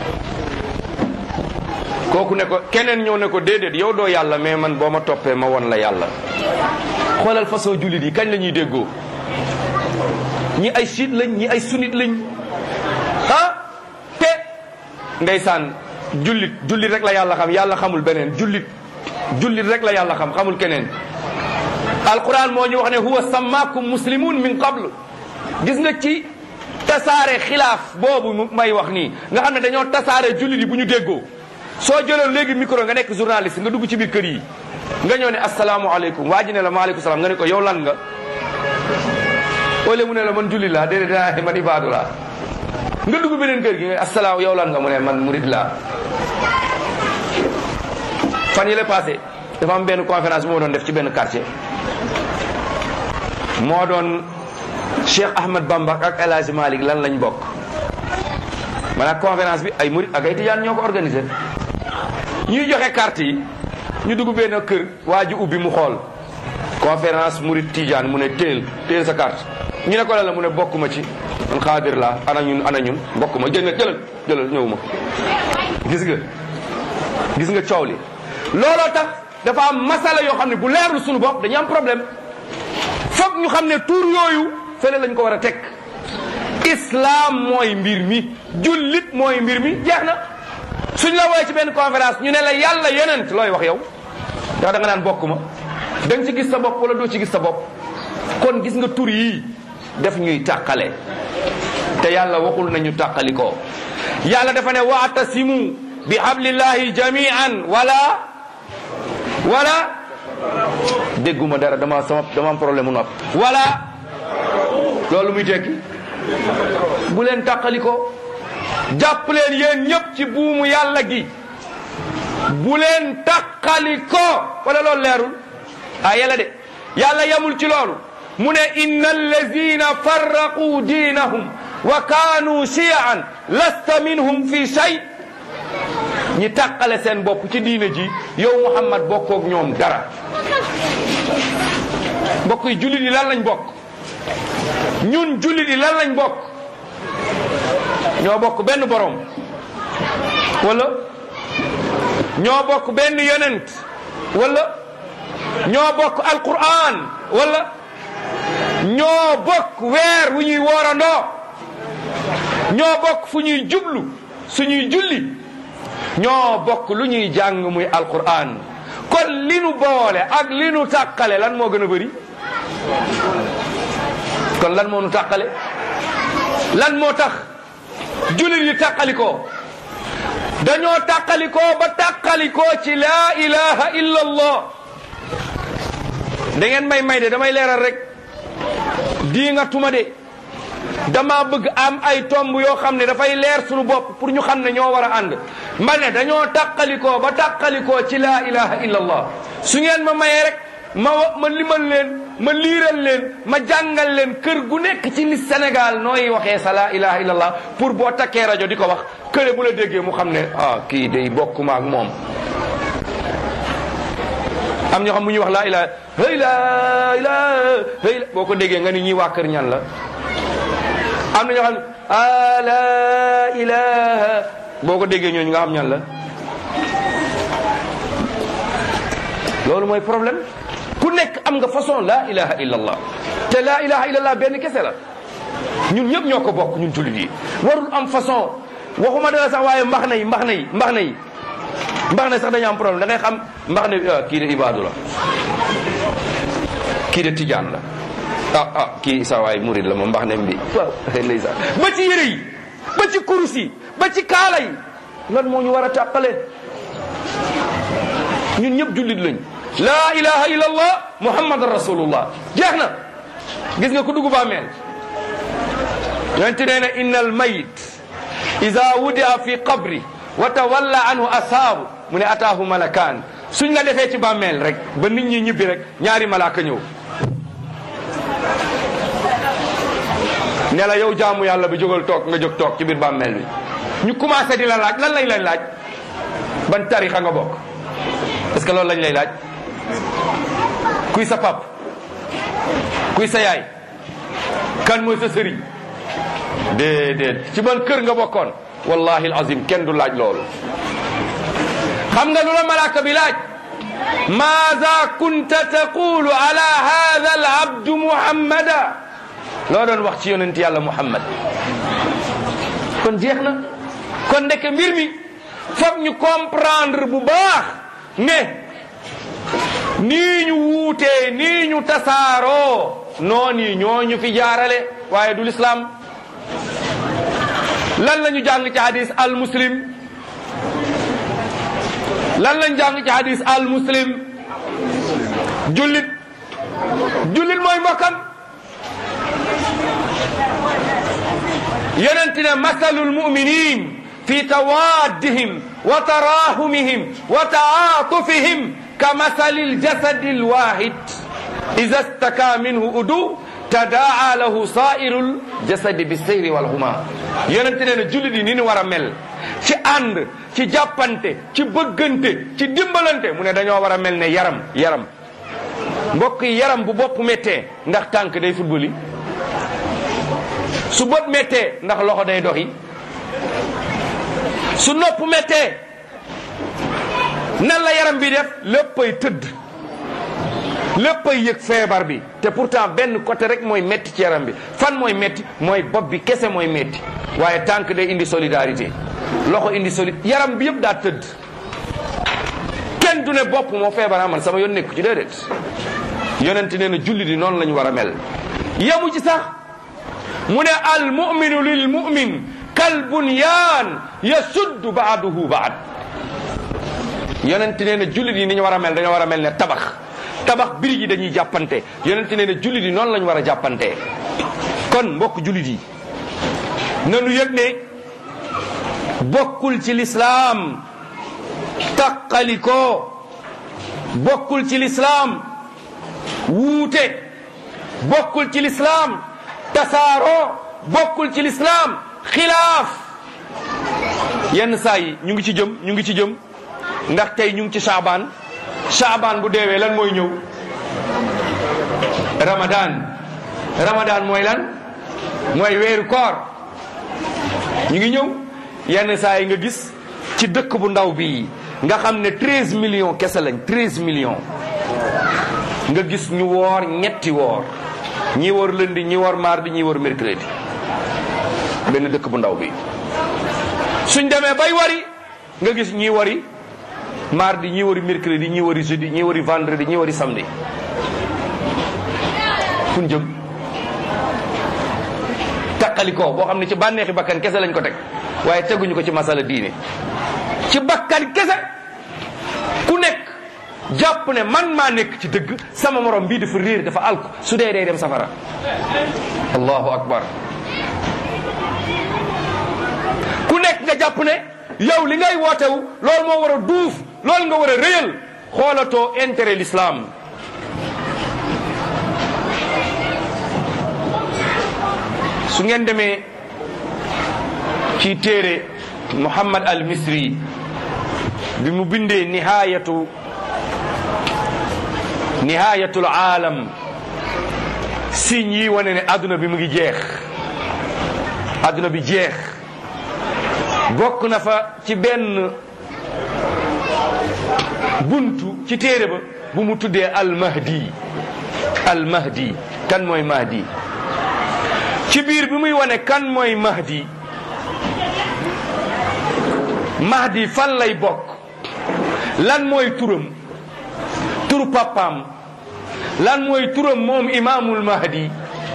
kooku ne ko keneen ñëw ne ko déedéet yow doo yàlla mais man boo ma toppee ma won la yàlla xoolal façon jullit yi kañ la ñuy déggoo ñi ay chiite lañ ñi ay sunnite lañ ah te ndeysaan jullit jullit rek la yàlla xam yàlla xamul beneen jullit jullit rek la yàlla xam xamul keneen alquran moo ñu wax ne huwa sammakum muslimun min qabl gis nga ci tasaare xilaaf boobu may wax nii nga xam ne dañoo tasaare jullit yi bu ñu déggoo soo jëloon léegi micro nga nekk journaliste nga dugg ci biir kër yi nga ñëw ne asalaamualeykum waa ji ne la maaleykum salaam nga ne ko yow lan nga wala mu ne la man julli laa déedéet daa man ibaadu laa nga dugg beneen kër gi nga asalaam yow lan nga mu ne man murid laa fan yële passé dafa am benn conférence moo doon def ci benn quartier moo doon Cheikh Ahmad Bamba ak El Hadj Malick lan lañ bokk maanaam conférence bi ay murid ak ay tijaan ñoo ko organisé ñuy joxe carte yi ñu dugg benn kër waa ji ubbi mu xool conférence murid tijaan mu ne téel téel sa carte ñu ne ko lan la mu ne bokk ma ci man xaadir laa ana ñun ana ñun bokk ma jël jëlal jëlal ñëw ma gis nga gis nga coow li looloo tax dafa am masala yoo xam ne bu leerul suñu bopp dañu am problème foog ñu xam ne tur yooyu fële lañ ko war a teg islam mooy mbir mi jullit mooy mbir mi jeex na suñ la woowee ci benn conférence ñu ne la yàlla yonent looy wax yow ndax da nga naan bokk ma da nga ci gis sa bopp wala doo ci gis sa bopp kon gis nga tur yii def ñuy tàqale te yàlla waxul nañu tàqali ko yàlla dafa ne waatasimu bi hablillahi jamian wala wala dégguma dara dama sama dama am problème mu nopp wala loolu muy tekki bu leen tàqali ko jàpp leen yéen ñëpp ci buumu yàlla gi bu leen tàqali ko wala loolu leerul ah yàlla de yàlla yamul ci loolu mu ne inna allazina farraqu diinahum wa kaanu shiyaan lasta minhum fi shay ñi tàqale seen bopp ci diine ji yow Muhammad bokkoog ñoom dara mbokk yi jullit yi lan lañ bokk ñun jullit yi lan lañ bokk ñoo bokk benn borom wala ñoo bokk benn yonent wala ñoo bokk alquran wala ñoo bokk weer wu ñuy woorandoo ñoo bokk fu ñuy jublu suñuy julli ñoo bokk lu ñuy jàng muy alquran kon li nu boole ak li nu tàqale lan moo gën a bëri kon lan moo nu tàqale lan moo tax jullit yi tàqalikoo dañoo tàqalikoo ba tàqalikoo ci laa ilaha illa allah da ngeen may may de damay leeral rek di nga tuma de dama bëgg am ay tomb yoo xam ne dafay leer suñu bopp pour ñu xam ne ñoo war a ànd ma ne dañoo tàqalikoo ba tàqalikoo ci laa ilaha illa allah su ngeen ma mayee rek ma ma limal leen ma liiral leen ma jàngal leen kër gu nekk ci ni Sénégal nooy waxee sa laa ilaha illa allah pour boo takkee rajo di ko wax këre bu la déggee mu xam ne ah kii day bokkuma ak moom am ñoo xam mu ñuy wax laa ilaha hëy laa ilaha hëy la boo ko déggee nga ni ñuy waa kër ñan la am na ñoo xam ne a laa ilaha boo ko déggee ñooñu nga xam ñan la loolu mooy problème ku nekk am nga façon laa ilaha illa allah te laa ilaha illa allah benn kese la ñun ñëpp ñoo ko bokk ñun jullit yi warul am façon waxuma dara sax waaye mbax na yi mbax na yi mbax na yi mbax na sax dañu am problème da ngay xam mbax na kii de ibaadu la kii de tijaan la ah ah kii sa waay murid la moom mbax ne mbi waaw ndeysaan ba ci yére yi ba ci kurus yi ba ci kaala yi lan moo ñu war a tàqale ñun ñëpp jullit lañ laa ilaha illa allah muhammadan rasulullah jeex na gis nga ku dugg bàmmeel yonent nee na inna al mayit ida wudia fi qabri wa tawalla anhu asaabu mu ne ataahu malakaan suñ la defee ci bàmmeel rek ba nit ñi ñibbi rek ñaari malaaka ñëw ne la yow jaamu yàlla bi jógal toog nga jóg toog ci biir bàmmeel bi ñu commencé di la laaj lan lañ lay laaj ban tarixa nga bokk est-ce que loolu lañ lay laaj kuy sa pap kuy sa yaay kan mooy sa sëriñ déedéet ci ban kër nga bokkoon wallahi alazim kenn du laaj loolu xam nga lu la malaaka bi laaj maada kunta taqulu ala hada al abdu muhammada loo doon wax ci yonent yàlla muhammad kon jeex na kon ndeke mbir mi foog ñu comprendre bu baax ne nii ñu wuutee nii ñu tasaaroo noonu ñoo ñu fi jaarale waaye du lislaam lan la ñu jàng ci hadis al muslim lan lañ jàng ci hadis al muslim jullit jullit mooy mbokkam yonent ne masalul muminin fi tawaddihim wa tarahumihim wa taatufihim ka masalil jasadi lwahid ida staka minhu udu tadaa lahu sairul jasadi bi seyri wal huma yonent ne na jullit yi ni ñu war a mel ci ànd ci jàppante ci bëggante ci dimbalante mu ne dañoo war a mel ne yaram yaram mbokk yi yaram bu bopp méttee ndax tànk day football yi su bët méttee ndax loxo day doxi su nopp méttee nan la yaram bi def léppay tëdd léppay yëg feebar bi te pourtant benn côté rek mooy métti ci yaram bi fan mooy métti mooy bopp bi kese mooy métti waaye tànk day indi solidarité loxo indi soli yaram bi yëpp daa tëdd kenn du ne bopp moo feebar man sama yoon nekku ci déedéet yonent nee na julli di noonu la ñu war a mel yamu ci sax mu ne al muminu lil mumin kal bunyaan yasuddu baaduhu baad yonent nee na jullit yi ni ñu war a mel dañoo war a mel ne tabax tabax birig yi dañuy jàppante yonent nee na jullit yi noonu la ñu war a jàppante kon mbokk jullit yi nanu yëg ne bokkul ci lislaam taqalikoo bokkul ci lislaam wuute bokkul ci lislaam tasaaroo bokkul ci lislaam xilaaf yenn saa yi ñu ngi ci jëm ñu ngi ci jëm ndax tey ñu ngi ci saabaan saabaan bu deewee lan mooy ñëw ramadan ramadan mooy lan mooy weeru koor ñu ngi ñëw yenn saa yi nga gis ci dëkk bu ndaw bii nga xam ne treize millions kese lañ treize millions nga gis ñu woor ñetti woor ñi woor lundi ñi woor mardi ñi woor mercredi benn dëkk bu ndaw bi suñ demee bay wari nga gis ñi wari mardi ñi wari mercredi ñi wari jeudi ñi wari vendredi ñi wari samedi fun jëm taqalikoo boo xam ne ci bànneexi bakkan kese lañ ko teg waaye teguñu ko ci masala diine ci bakkan kese ku nekk jàpp ne man maa nekk ci dëgg sama morom bii dafa réer dafa alku su dee day dem safara allahu akbar ku nekk nga jàpp ne yow li ngay wootewu loolu moo war a duuf loolu nga war a rëyal xoolatoo intérêt l'islam su ngeen demee ci téere Muhammad al Misri bi mu bindee nihayatu nihayatul aalam signes yi wane ne adduna bi mu ngi jeex adduna bi jeex bokk na fa ci benn buntu ci téere ba bu mu tuddee al mahdi al mahdi kan mooy mahdi ci biir bi muy wane kan mooy mahdi mahdi fan lay bokk lan mooy turam turu papaam lan mooy turam moom imaamul mahdi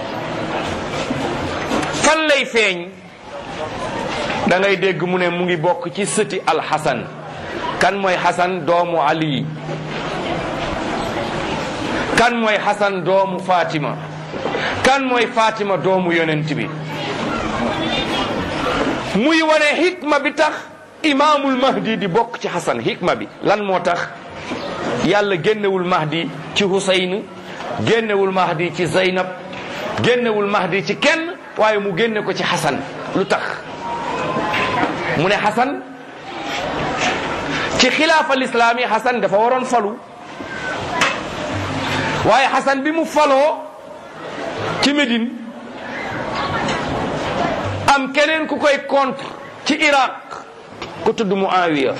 fan lay feeñ da ngay dégg mu ne mu ngi bokk ci sëti alxasan kan mooy xasan doomu ali kan mooy xasan doomu fatima kan mooy fatima doomu yonent bi muy wane hikma bi tax imaamul mahdi di bokk ci xasan hikma bi lan moo tax yàlla génnewul mahdi ci husayn génnewul mahdi ci zaynab génnewul mahdi ci kenn waaye mu génne ko ci xasan lu tax mu ne xasan ci xilaafa lislaam yi xasan dafa waroon falu waaye xasan bi mu faloo ci Médine am keneen ku koy contre ci Iraq ku tudd Muawiya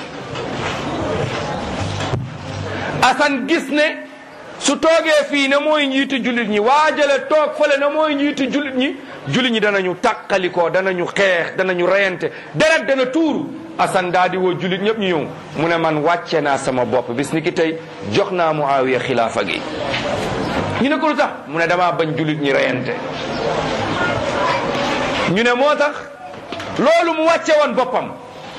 Asan gis ne su toogee fii ne mooy njiitu jullit ñi waajale toog fële ne mooy njiitu jullit ñi jullit ñi danañu tàqalikoo danañu xeex danañu reyante deret dana tuuru Asan daa di woo jullit ñëpp ñu ñëw mu ne man wàcce naa sama bopp bis ni ki tey jox naa Muawiya xilaafa gi ñu ne ko lu tax mu ne damaa bañ jullit ñi reyante ñu ne moo tax loolu mu wàcce woon boppam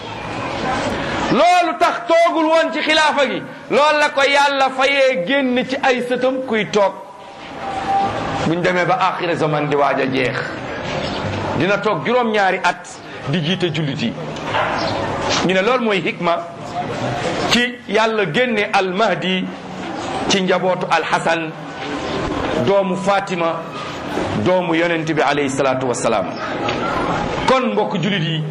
loolu tax toogul woon ci xilaafa gi loolu la ko yàlla fayee génn ci ay sëtam kuy toog buñ demee ba axira zaman di waaj a jeex dina toog juróom-ñaari at di jiite jullit yi ñu ne loolu mooy hikma ci yàlla génne almahdi ci njabootu alxasan doomu fatima doomu yonent bi alayhi salaatu wassalaam kon mbokk jullit yi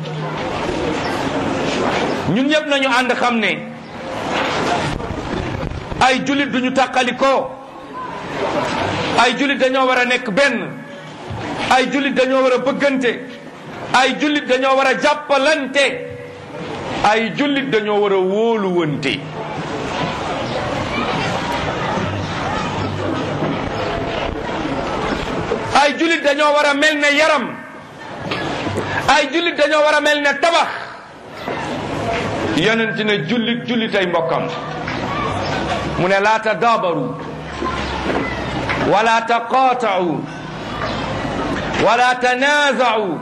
ñun ñëpp nañu ànd xam ne ay jullit duñu tàqalikoo ay jullit dañoo war a nekk benn ay jullit dañoo war a bëggante ay jullit dañoo war a jàppalante ay jullit dañoo war a wóoluwante ay jullit dañoo war a mel ne yaram ay jullit dañoo war a mel ne tabax yonent ne jullit jullit ay mbokkam mu ne laa tadaabaru wala taqaatau wala tanaazau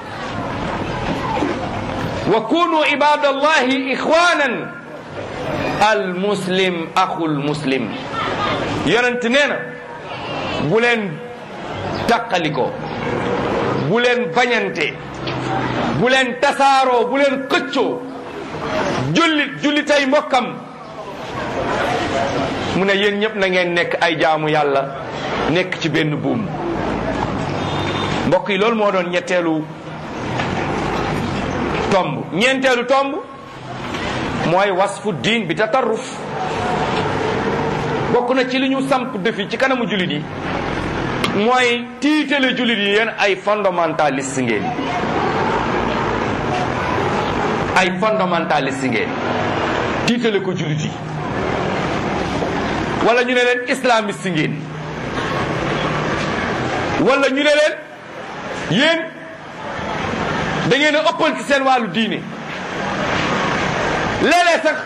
wa kunu ibadallahi ixwanan al muslim axul muslim yonent nee na bu leen taqaliko bu leen bañante bu leen tasaaroo bu leen xëccoo jullit jullitay mbokkam mu ne yéen ñëpp na ngeen nekk ay jaamu yàlla nekk ci benn buum mbokk yi loolu moo doon ñetteelu tomb ñeenteelu tomb mooy wasfu diin bi tatarruf bokk na ci li ñu samp defi ci kanamu jullit yi mooy tiitale jullit yi yéen ay fondamentaliste ngeen ay fondamentaliste ngeen tiitale ko jullit yi wala ñu ne leen islamiste ngeen wala ñu ne leen yéen da ngeen a ëppal ci seen wàllu diine léeg-léeg sax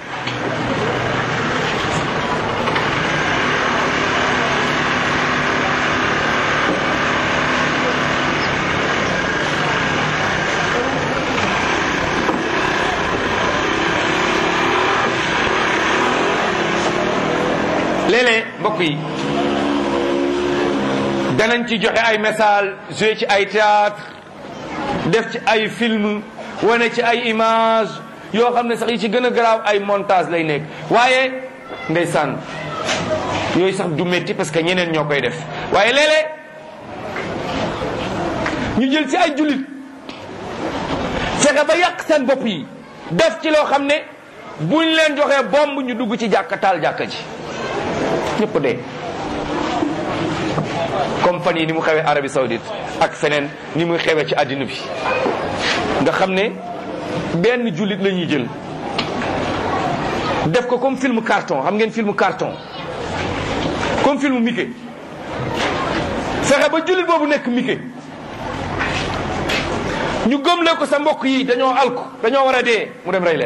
léeg-léeg mbokk yi danañ ci joxe ay message joué ci ay théâtre def ci ay film wane ci ay image yoo xam ne sax yi ci gën a garaaw ay montage lay nekk waaye ndeysaan yooyu sax du métti parce que ñeneen ñoo koy def waaye léeg-léeg ñu jël ci ay jullit fexe ba yàq seen bopp yi def ci loo xam ne buñ leen joxee bomb ñu dugg ci jàkka taal jàkka ji ñëpp dee comme fan yi ni mu xewee Arabie Saoudite ak feneen ni muy xewee ci àddina bi nga xam ne benn jullit la ñuy jël def ko comme film carton xam ngeen film carton comme film Mickey fexe ba jullit boobu nekk Mickey ñu gëmle ko sa mbokk yi dañoo alku dañoo war a dee mu dem rey leen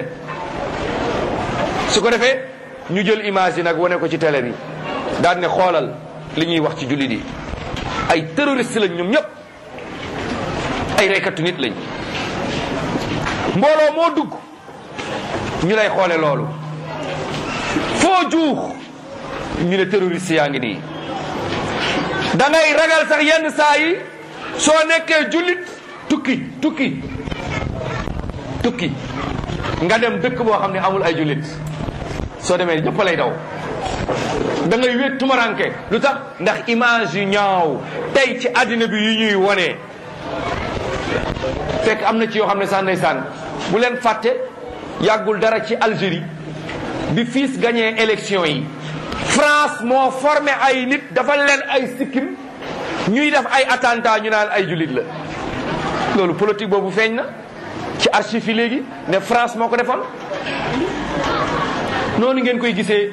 su ko defee ñu jël image yi nag wane ko ci télé bi daal ne xoolal li ñuy wax ci jullit yi ay terroriste lañ ñoom ñëpp ay reykatu nit lañ mbooloo moo dugg ñu lay xoole loolu foo juux ñu ne terroriste yaa ngi nii da ngay ragal sax yenn saa yi soo nekkee jullit tukki tukki tukki nga dem dëkk boo xam ne amul ay jullit soo demee ñëpp lay daw da ngay wéet tumaranke lu tax ndax image yu ñaaw tey ci àddina bi yu ñuy wone fekk am na ci yoo xam ne sax ndeysaan bu leen fàtte yàggul dara ci Algérie bi fiis gagné élection yi France moo formé ay nit dafa leen ay sikkim ñuy def ay attentat ñu naan ay jullit la loolu politique boobu feeñ na ci archive yi léegi ne France moo ko defoon noonu ngeen koy gisee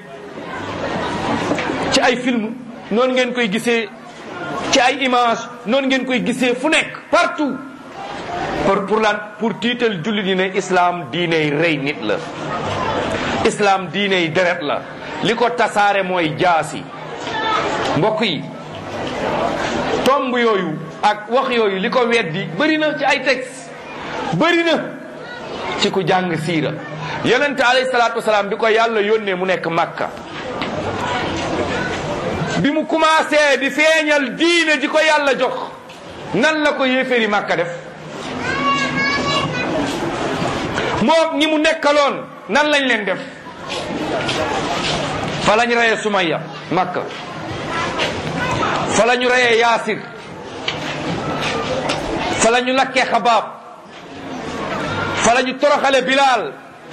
ci ay film noonu ngeen koy gisee ci ay image noonu ngeen koy gisee fu nekk partout pour pour lan pour tiital jullit yi ne islam diiney rey nit la islam diiney deret la li ko tasaare mooy jaasi mbokk yi tomb yooyu ak wax yooyu li ko weddi bëri na ci ay texte bëri na ci ku jàng siira yonente alayhi salaatu wasalaam bi ko yàlla yónnee mu nekk makka bi mu commencé di feeñal diine ji ko yàlla jox nan la ko yéeféeri màkka def moom ñi mu nekkaloon nan lañ leen def fa lañ reyee Sumayya màkka fa la ñu reyee Yaasir fa la ñu lakkee Xabaab fa la ñu toroxale Bilaal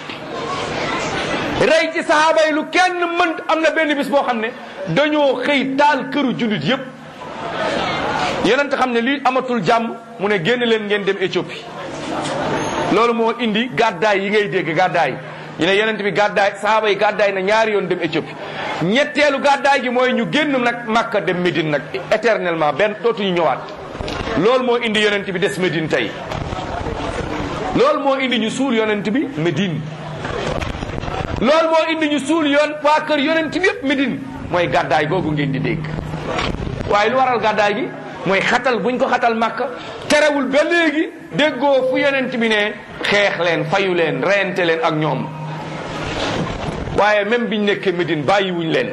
rey ci sahaaba yi lu kenn mënt am na benn bis boo xam ne dañoo xëy taal këru jullit yépp yonent xam ne lii amatul jàmm mu ne génn leen ngeen dem Éthiopie loolu moo indi gàddaay yi ngay dégg gàddaay ñu ne yonent bi gàddaay sahaaba yi gàddaay na ñaari yoon dem Éthiopie ñetteelu gàddaay gi mooy ñu génn nag Makka dem Médine nag éternellement benn dootuñu ñëwaat loolu moo indi yonent bi des Médine tey loolu moo indi ñu suul yonent bi Médine loolu moo indi ñu suul yoon waa kër yonent bi yëpp Médine mooy gàddaay googu ngeen di dégg waaye lu waral gàddaay gi mooy xatal buñ ko xatal Makka terewul ba léegi déggoo fu yonent bi ne xeex leen fayu leen reyante leen ak ñoom waaye même biñ nekkee Médine bàyyiwuñ leen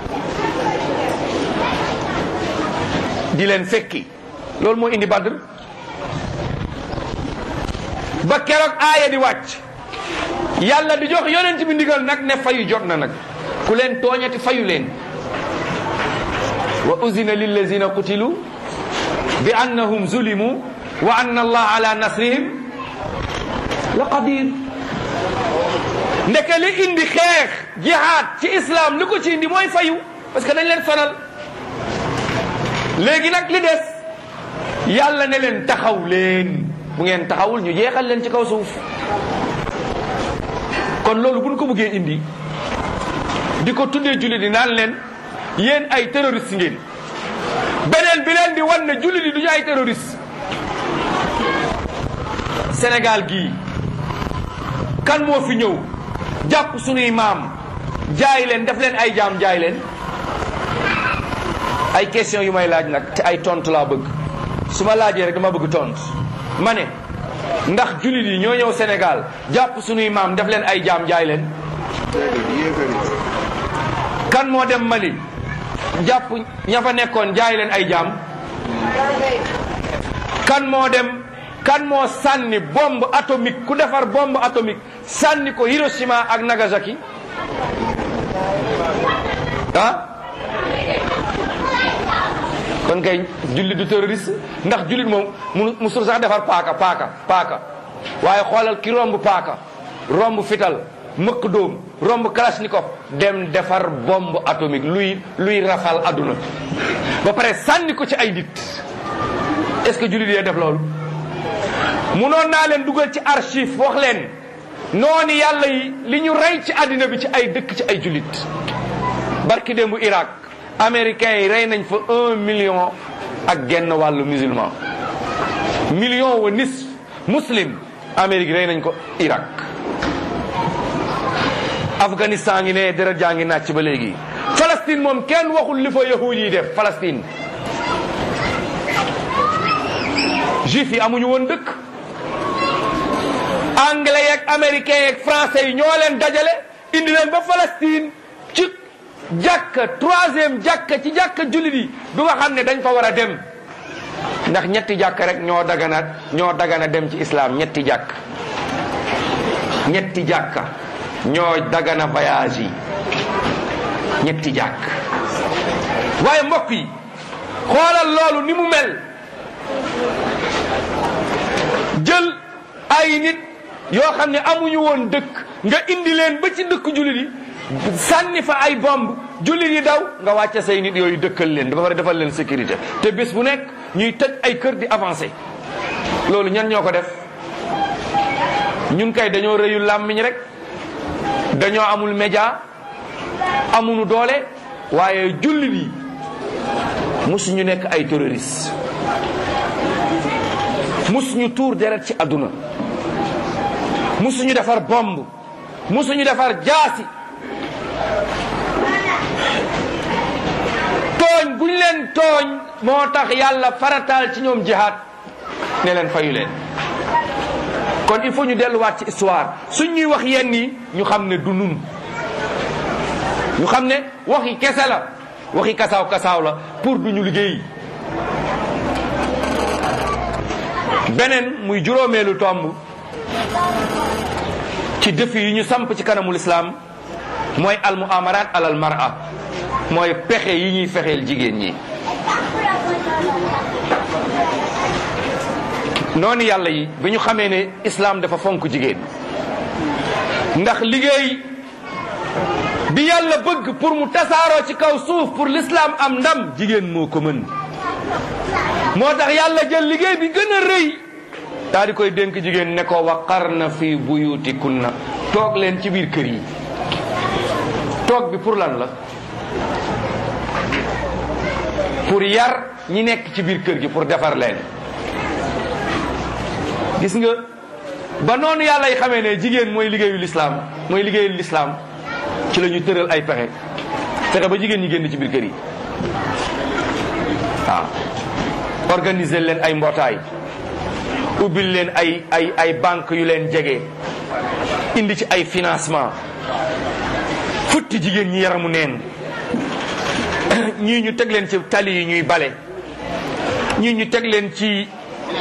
di leen fekki loolu moo indi Badr ba keroog aaya di wàcc yàlla di jox yonent bi ndigal nag ne fayu jot na nag ku leen tooñati fayu leen wa uzina lillazina qutilu bi annahum zulimu wa anna allah ala nasrihim la qadir ndeke li indi xeex jihaad ci islam li ko ci indi mooy fayu parce que dañ leen sonal léegi nag li des yàlla ne leen taxaw leen bu ngeen taxawul ñu jeexal leen ci kaw suuf kon loolu buñ ko bëggee indi di ko tuddee jullit yi naan leen yéen ay terroriste ngeen beneen bi leen di wan ne jullit yi du ñu ay terroriste Sénégal gii kan moo fi ñëw jàpp sunuy maam jaay leen def leen ay jaam jaay leen ay question yu may laaj nag te ay tontu laa bëgg su ma laajee rek dama bëgg tontu ma ne ndax jullit yi ñoo ñëw Sénégal jàpp sunuy maam def leen ay jaam jaay leen kan moo dem Mali jàpp ña fa nekkoon jaay leen ay jaam kan moo dem kan moo sànni bombe atomique ku defar bombe atomique sànni ko Hiroshima ak Nagasaki ah kon kay jullit du terroriste ndax jullit moom mu musul sax defar paaka paaka paaka waaye xoolal ki romb paaka romb fital mëkk dóom romb kalashnikov dem defar bombe atomique luy luy rafal adduna ba pare sànni ko ci ay nit est-ce que jullit yee def loolu munoon naa leen dugal ci archive wax leen noonu yàlla yi li ñu rey ci àddina bi ci ay dëkk ci ay jullit barki démbu Irak américains yi rey nañ fa un million ak genn wàllu musulman million wa nis muslim Amérique rey nañ ko Irak Afghanistan ngi ne deret jaa ngi nàcc ba léegi Palestine moom kenn waxul li fa yahuud yi def Palestine juif yi amuñu woon dëkk anglais yeeg américains yeeg français yi ñoo leen dajale indi leen ba Palestine ci jàkka troisième jàkka ci jàkka jullit yi du nga xam ne dañ fa war a dem ndax ñetti jàkka rek ñoo dagana ñoo dagana dem ci islam ñetti jàkk ñetti jàkka ñoo dagana voyage yi ñetti jàkk waaye mbokk yi xoolal loolu ni mu mel jël ay nit yoo xam ne amuñu woon dëkk nga indi leen ba ci dëkk jullit yi sànni fa ay bomb jullit yi daw nga wàcce say nit yooyu dëkkal leen dafa war a defal leen sécurité te bés bu nekk ñuy tëj ay kër di avancé loolu ñan ñoo ko def ñun kay dañoo rëyul làmmiñ rek dañoo amul média amuñu doole waaye jullit yi musuñu nekk ay terroriste musuñu tuur deret ci àdduna musuñu defar bomb musuñu defar jaasi tooñ buñ leen tooñ moo tax yàlla farataal ci ñoom jihaad ne leen fayu leen kon il faut ñu delluwaat ci histoire suñ ñuy wax yenn yi ñu xam ne du nun ñu xam ne waxi kese la waxi kasaaw kasaaw la pour duñu liggéey beneen muy juróomeelu tomb ci défi yi ñu samp ci kanamul islaam mooy al muamarat alal mar'a mooy pexe yi ñuy fexeel jigéen ñi noonu yàlla yi bi ñu xamee ne islaam dafa fonk jigéen ndax liggéey bi yàlla bëgg pour mu tasaaroo ci kaw suuf pour l'islam am ndam jigéen moo ko mën moo tax yàlla jël liggéey bi gën a rëy daa di koy dénk jigéen ne ko waqarna fi buyutikunna toog leen ci biir kër yi toog bi pour lan la pour yar ñi nekk ci biir kër gi pour defar leen gis nga ba noonu yàlla y xamee ne jigéen mooy liggéeyu lislaam mooy liggéeyu lislaam ci la ñu tëral ay pexe fexe ba jigéen ñi génn ci biir kër yi waaw organiser leen ay mbootaay ubbil leen ay ay ay banque yu leen jege indi ci ay financement futti jigéen ñi yaramu neen ñii ñu teg leen ci tali yi ñuy bale ñii ñu teg leen ci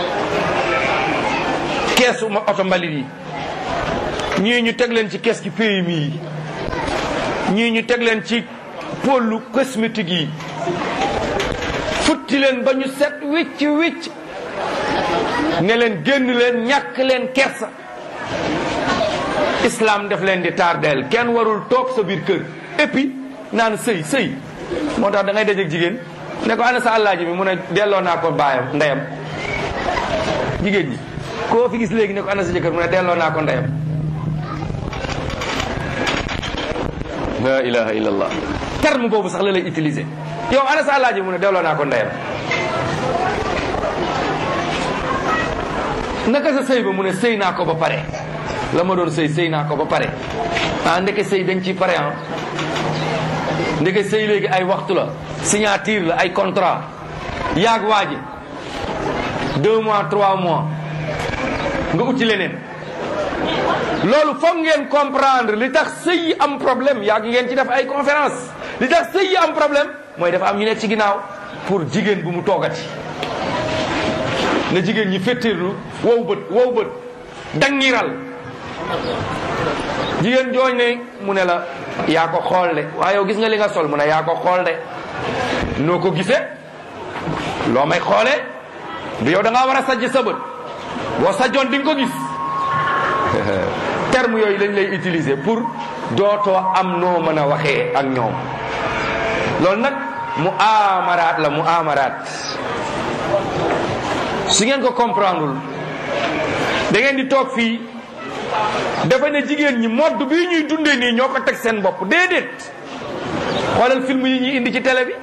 keesu oto mbalit yi ñii ñu teg leen ci kees gi PMI yi ñii ñu teg leen ci pôlu cosmétique yi futti leen ba ñu set wicc wicc ne leen génn leen ñàkk leen kersa islam def leen di tardeel kenn warul toog sa biir kër et puis naan sëy sëy moo tax da ngay dajeeg jigéen ne ko ana sa àllaaji bi mu ne delloo naa ko baayam ndeyam jigéen ñi koo fi gis léegi ne ko ana sa jëkkër mu ne delloo naa ko ndeyam la ilaha illallah terme boobu sax la lay utiliser yow ana sa àllaaji mu ne delloo naa ko ndeyam naka sa sëy ba mu ne sëy naa ko ba pare la ma doon sëy sëy naa ko ba pare ah ndeke sëy dañ ci pare ah ndeke sëy léegi ay waxtu la signature la ay contrat yaag waaji deux mois trois mois nga uti leneen loolu foog ngeen comprendre li tax sëy yi am problème yaag ngeen ci def ay conférence li tax sëy yi am problème mooy dafa am ñu nekk ci ginnaaw pour jigéen bu mu toogati na jigéen ñi féttéerlu wow bët wow bët dangiral jigéen jooñ ne mu ne la yaa ko xool de waaye yow gis nga li nga sol mu ne yaa ko xool de noo ko gisee loo may xoolee du yow da ngaa war a sajj sa bët boo sajjoon di nga ko gis terme yooyu lañ lay utiliser pour dootoo am noo mën a waxee ak ñoom loolu nag mu amaraat la mu amaraat su ngeen ko comprendreul da ngeen di toog fii dafa ne jigéen ñi modd bii ñuy dundee nii ñoo ko teg seen bopp déedéet xoolal film yi ñuy indi ci télé bi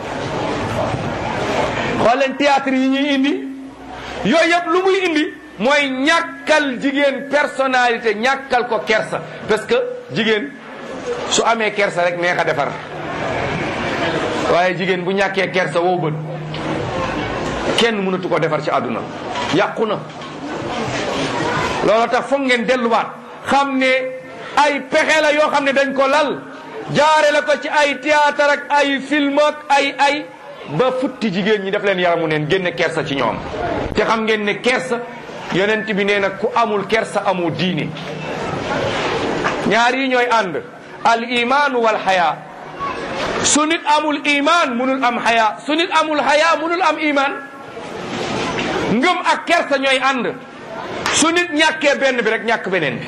xoolal théâtre yi ñuy indi yooyu yëpp lu muy indi mooy ñàkkal jigéen personnalité ñàkkal ko kersa parce que jigéen su amee kersa rek neex a defar waaye jigéen bu ñàkkee kersa wow bët kenn mënatu ko defar ci àdduna yàqu na loolu tax foog ngeen delluwaat xam ne ay pexe la yoo xam ne dañ ko lal jaare la ko ci ay théâtre ak ay film ak ay ay ba futti jigéen ñi def leen yaramu neen génne kersa ci ñoom te xam ngeen ne kersa yonent bi nee na ku amul kersa amoo diine ñaar yi ñooy ànd al imaanu wal xayaa su nit amul iman munul am xayaa su nit amul xayaa munul am iman ngëm ak kersa ñooy ànd su nit ñàkkee benn bi rek ñàkk beneen bi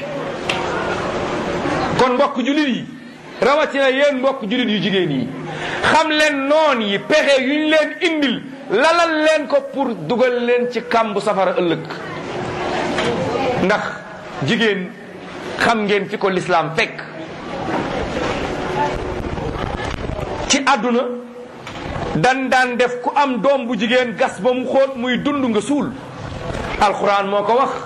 kon mbokk julit yi rawatina yéen mbokk julit yu jigéen yi xam leen noon yi pexe yuñ leen indil lalal leen ko pour dugal leen ci kàmbu safara ëllëg ndax jigéen xam ngeen fi ko lislaam fekk ci àdduna dan daan def ku am doom bu jigéen gas ba mu xóot muy dund nga suul alquran moo ko wax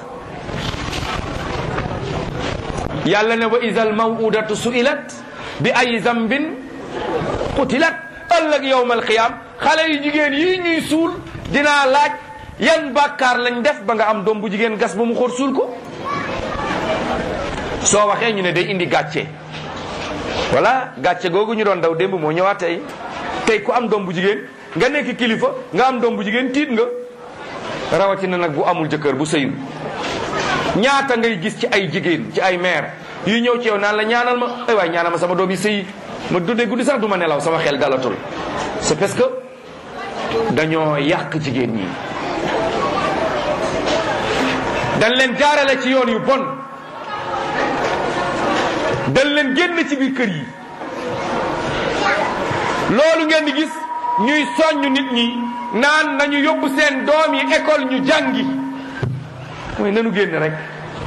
yàlla ne wa isal mawudatu suilat bi ay zambin qutilat ëllëg yowma alqiyam xale yu jigéen yi ñuy suul dinaa laaj yan bàkkaar lañ def ba nga am doom bu jigéen gas ba mu xóot suul ko soo waxee ñu ne day indi gàcce voilà gàcce googu ñu doon daw démb moo ñëwaat tey tey ku am doom bu jigéen nga nekk kilifa nga am doom bu jigéen tiit nga rawatina nag bu amul jëkkër bu sëyul ñaata ngay gis ci ay jigéen ci ay mère yu ñëw ci yow naan la ñaanal ma ay waay ñaanal ma sama doom yi sëyi ma dundee guddi sax du ma nelaw sama xel dalatul c'est parce que dañoo yàq jigéen ñi dañ leen jaarale ci yoon yu bon dañ leen génn ci biir kër yi loolu ngeen di gis ñuy soññ nit ñi naan nañu yóbbu seen doom yi école ñu jàngi mooy nanu génn rek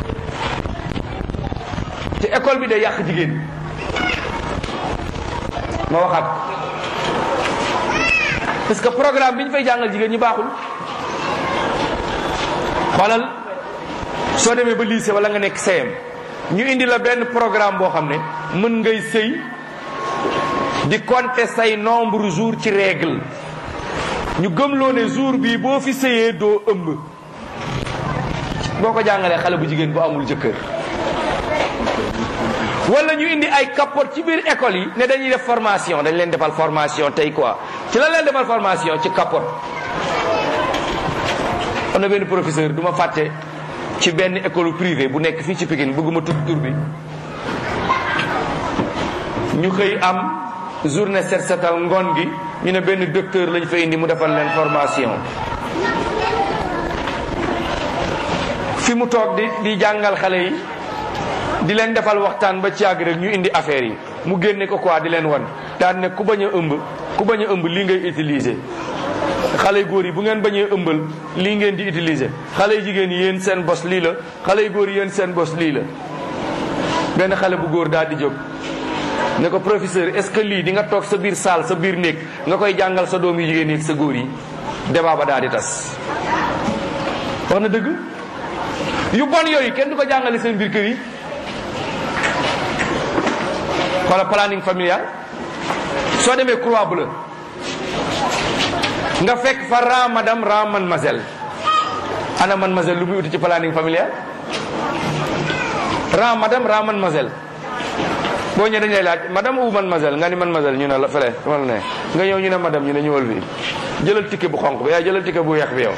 ci école bi day yàq jigéen ma waxaat parce que programme bi ñu fay jàngal jigéen ñi baaxul xoolal soo demee ba lycée wala nga nekk CM ñu indi la benn programme boo xam ne mën ngay sëy di compter say nombre jour ci règle ñu gëmloo ne jour bii boo fi sëyee doo ëmb boo ko jàngalee xale bu jigéen bu amul jëkkër wala ñu indi ay capote ci biir école yi ne dañuy def formation dañ leen defal formation tey quoi ci la leen defal formation ci capote am na benn professeur du ma fàtte ci benn école privée bu nekk fii ci Pikine bëgguma tudd tur bi ñu xëy am journée set setal ngoon gi ñu ne benn docteur lañ fa indi mu defal leen formation fi mu toog di di jàngal xale yi di leen defal waxtaan ba ci àgg rek ñu indi affaire yi mu génne ko quoi di leen wan daan ne ku bañ a ëmb ku bañ a ëmb lii ngay utiliser xale yu góor yi bu ngeen bañee ëmbal lii ngeen di utiliser xale yu jigéen yi yéen seen bos lii la xale yu góor yi yéen seen bos lii la benn xale bu góor daal di jóg ne ko professeur est-ce que lii di nga toog sa biir saal sa biir néeg nga koy jàngal sa doom yu jigéen yi ak sa góor yi débat ba daal di tas wax na dëgg yu bon yooyu kenn du ko jàngale seen biir kër yi wala planning familial soo demee croix bleue nga fekk fa ran madame ran mademoiselle ana mademoiselle lu muy uti ci planning familial ran madame ran mademoiselle boo ñëwee dañu lay laaj madame ou mademoiselle nga ni mademoiselle ñu ne la fële wala ne nga ñëw ñu ne madame ñu ne ñëwal fii jëlal ticket bu xonq bi yaa jëlal ticket bu weex bi yow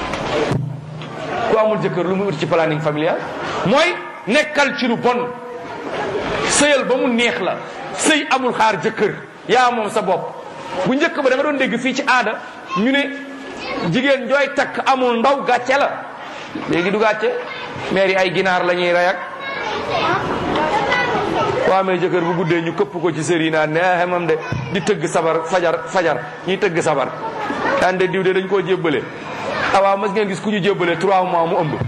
ku amul jëkkër lu muy uti ci planning familial mooy nekkal ci lu bon sëyal ba mu neex la sëy amul xaar jëkkër yaa moom sa bopp bu njëkk ba da nga doon dégg fii ci aada ñu ne jigéen jooy takk amul ndaw gàcce la léegi du gàcce maire yi ay ginaar la ñuy rey ak waa amee jëkkër bu guddee ñu këpp ko ci sër yi naan ne xemam de di tëgg sabar fajar fajar ñuy tëgg sabar daan de diw de dañ koo jébbale awaa mas ngeen gis ku ñu jébbale trois mois mu ëmb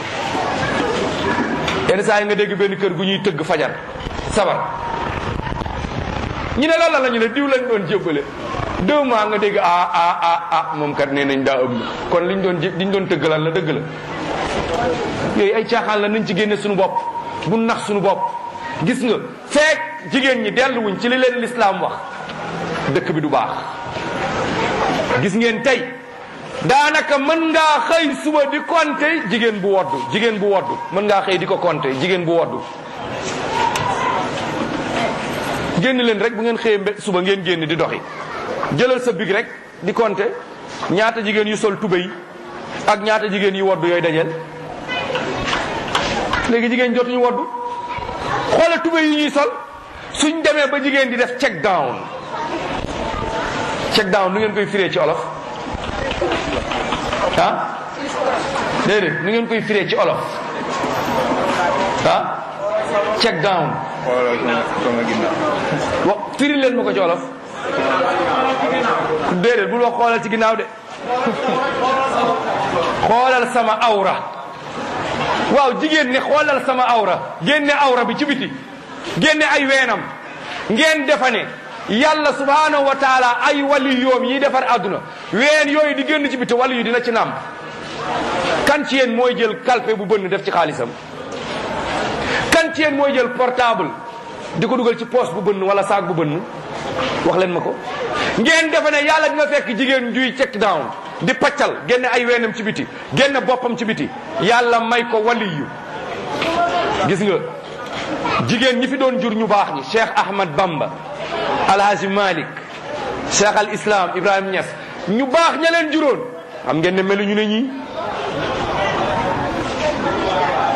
yenn saa yi nga dégg benn kër gu ñuy tëgg fajar sabar ñu ne loolu la ñu ne diw lañ doon jébbale deux mois nga dégg ah ah ah ah moom kat nee nañ daa ëmb kon liñ doon liñ doon tëgg lan la dëgg la yooyu ay caaxaan la nañ ci génne suñu bopp bu nax suñu bopp gis nga feek jigéen ñi delluwuñ ci li leen lislaam wax dëkk bi du baax gis ngeen tey daanaka mën ngaa xëy suba di compter jigéen bu woddu jigéen bu woddu mën ngaa xëy di ko compter jigéen bu woddu génn leen rek bu ngeen xëyee mbe suba ngeen génn di doxi jëlal sa big rek di compter ñaata jigéen yu sol tubéy ak ñaata jigéen yu woddu yooyu dajeel léegi jigéen jotuñu woddu xoola tubéy yi ñuy sol suñ demee ba jigéen di def check down check down nu ngeen koy firee ci olof ah déedéet nu ngeen koy firee ci olof ah check down wax firi leen ma ko ci olof déedéet bul wax xoolal ci ginnaaw de xoolal sama awra waaw jigéen ne xoolal sama awra génne awra bi ci biti génne ay weenam ngeen defa ne yàlla subhanahu wa taala ay wali yoom yi defar àdduna ween yooyu di génn ci biti wali yu dina ci naam kan ci yéen mooy jël kalpe bu bënn def ci xaalisam kan ci yéen mooy jël portable di ko dugal ci poche bu bënn wala saak bu bënn wax leen ma ko ngeen defe ne yàlla dina fekk jigéen juy check down di paccal génne ay weenam ci biti génne boppam ci biti yàlla may ko waliyu gis nga jigéen ñi fi doon jur ñu baax ñi Cheikh Ahmad Bamba Alhaji Malik Cheikh al Islam Ibrahim Niass ñu baax ña leen juróon xam ngeen ne melu ñu ne ñii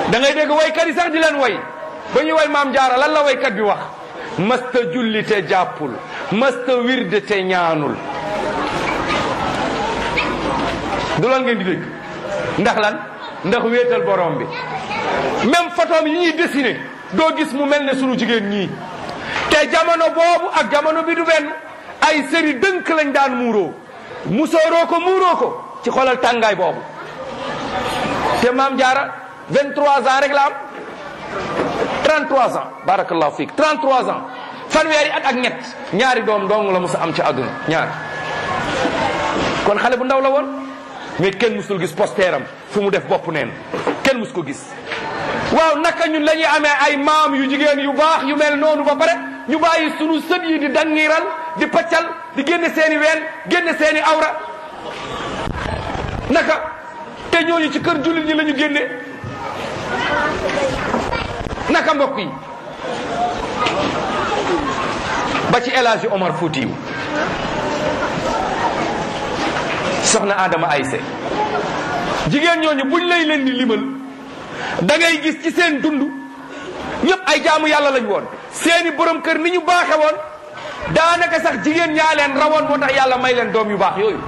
da ngay dégg waykat yi sax di leen way ba ñuy way maam jaara lan la waykat bi wax mësta julli te jàppul mësta wirde te ñaanul du lan ngeen di dégg ndax lan ndax wéetal borom bi même photom yi ñuy dessiné doo gis mu mel ne sunu jigéen ñii te jamono boobu ak jamono bi du benn ay sëri dënk lañ daan muuroo musooroo ko muuroo ko ci xoolal tàngaay boobu te maam jaara 23 ans rek la am 33 ans barakallahu fiik 33 ans fanweeri at ak ñett ñaari doom dong la musa am ci àdduna ñaar kon xale bu ndaw la woon mais kenn musul gis posteeram fu mu def bopp neen kenn mus ko gis waaw naka ñun la ñuy amee ay maam yu jigéen yu baax yu mel noonu ba pare ñu bàyyi sunu sët yi di dangiral di paccal di génne seeni ween génne seeni awra naka te ñooñu ci kër jullit ñi la ñu génne naka mbokk yi ba ci El Hadji Omar Foutiyu soxna Adama Ayse jigéen ñooñu buñ lay leen di limal da ngay gis ci seen dund ñëpp ay jaamu yàlla lañ woon seeni borom kër ni ñu baaxe woon daanaka sax jigéen ñaa leen rawoon moo tax yàlla may leen doom yu baax yooyu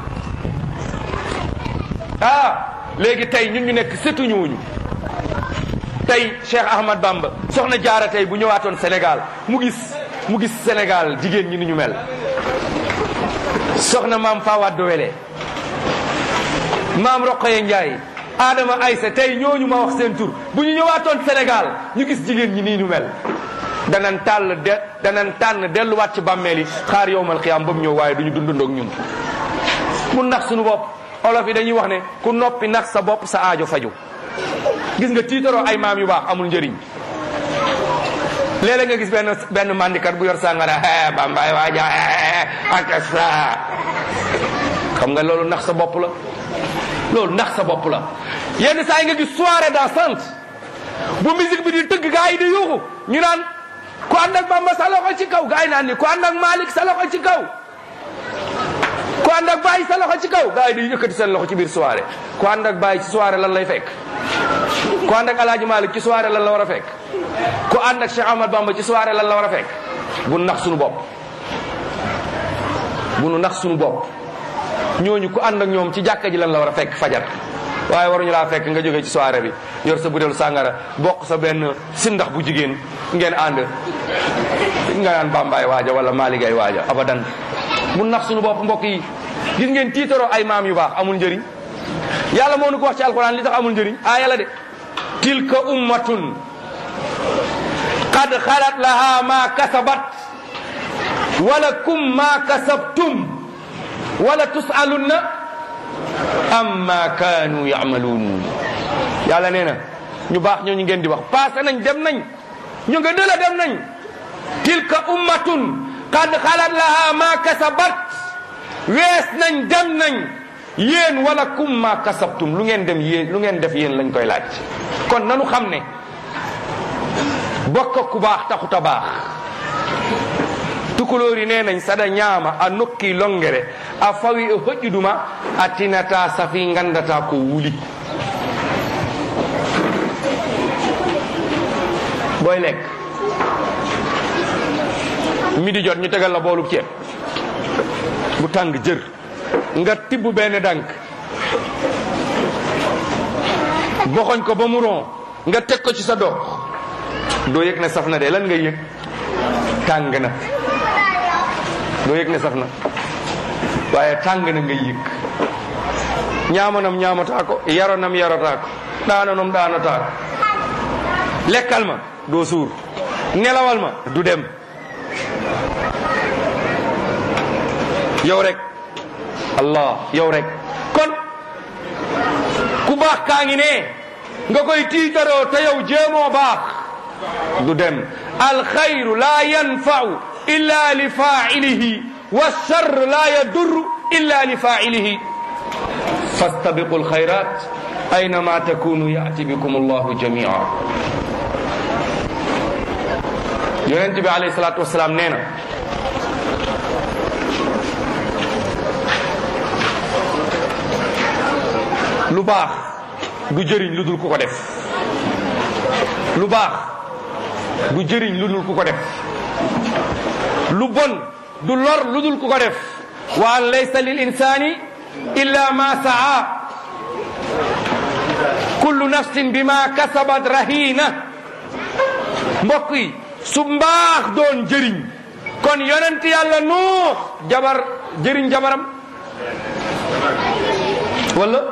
ah léegi tey ñun ñu nekk sëtu ñooñu tey Cheikh Ahmad Bamba soxna jaara tey bu ñëwaatoon Sénégal mu gis mu gis Sénégal jigéen ñi ni ñu mel soxna maam Fawad Dowele maam Roqoye Ndiaye Adama Aysa tey ñooñu ma wax seen tur bu ñu ñëwaatoon Sénégal ñu gis jigéen ñi nii ñu mel danan tàll de danan tànn delluwaat ci bàmmeel yi xaar yowmal xiyaam ba mu ñëw waaye du ñu dundandoog ñun mun nax suñu bopp olof yi dañuy wax ne ku noppi nax sa bopp sa aajo faju gis nga tiitaroo ay maam yu baax amul njëriñ léeg-léeg nga gis benn benn mandikat bu yor sàngara bambaay waaja ak sa xam nga loolu nax sa bopp la loolu nax sa bopp la yenn saa yi nga gis soirée dansante bu musique bi di tëgg gaa yi di yuuxu ñu naan ku ànd ak Bamba sa loxo ci kaw gaa yi naan ni ku ànd ak Malick sa loxo ci kaw ku ànd ak Baye sa loxo ci kaw gaa yi di yëkkati seen loxo ci biir soirée ku ànd ak Baye ci soirée lan lay fekk ku ànd ak Alaaji Malick ci soirée lan la war a fekk ku ànd ak Cheikh Ahmad Bamba ci soirée lan la war a fekk bu nu nax suñu bopp bu nu nax suñu bopp ñooñu ku ànd ak ñoom ci jàkka ji lan la war a fekk fajar waaye waruñu laa fekk nga jógee ci soirée bi yor sa butéelu sàngara bokk sa benn sindax bu jigéen ngeen ànd nga naan bambaay waaja wala maaligay waaja abadan mu nax suñu bopp mbokk yi gis ngeen tiitaroo ay maam yu baax amul njëriñ yàlla moo nu ko wax ci alquran li tax amul njëriñ aaya la de tilka ummatun qad xalat laha ma kasabat walakum ma kasabtum wala tusalunna amma kaanu yamaluun yàlla nee na ñu baax ñooñu ngeen di wax passé nañ dem nañ ñu nga dëla dem nañ tilka ummatun qad xalat laha ma kasabat wees nañ dem nañ yéen wala kum ma kasabtum lu ngeen dem yéen lu ngeen def yéen lañ koy laaj kon nanu xam ne bokk ku baax taxut a baax tukulóori nee nañ sada ñaama a nokki longere a fawi e hoƴƴuduma a tinata safi gandata ko wuli booy lekk midi jot ñu tegal la boolub ceeb bu tàng jër nga tibb benn dànk boxoñ ko ba mu ron nga teg ko ci sa dox doo yëg ne saf na de lan ngay yëg tàng na doo yëg ne saf na waaye tàng na ngay yëg ñaamanam ñaamataa ko yaronam yarotaa ko daananam daanataa ko lekkal ma doo suur nelawal ma du dem yow rek allah yow rek kon ku baax kaa ngi ne nga koy tiitaroo te yow jéemoo baax du dem alxayru la yanfau illa li failihi والشر لا يضر إلا لفاعله فاستبقوا الخيرات أينما تكونوا يأتي بكم الله جميعا yonent bi alayhi salaatu wasalaam nee na lu baax du jëriñ lu dul ku ko def lu baax du jëriñ lu dul ku ko def lu bon du lor lu dul ku ko def wa an laysa lil insani illa ma saa kullu nafsin bima kasabat rahina mbokk yi su mbaax doon jëriñ kon yonent yàlla nuux jabar jëriñ jabaram wala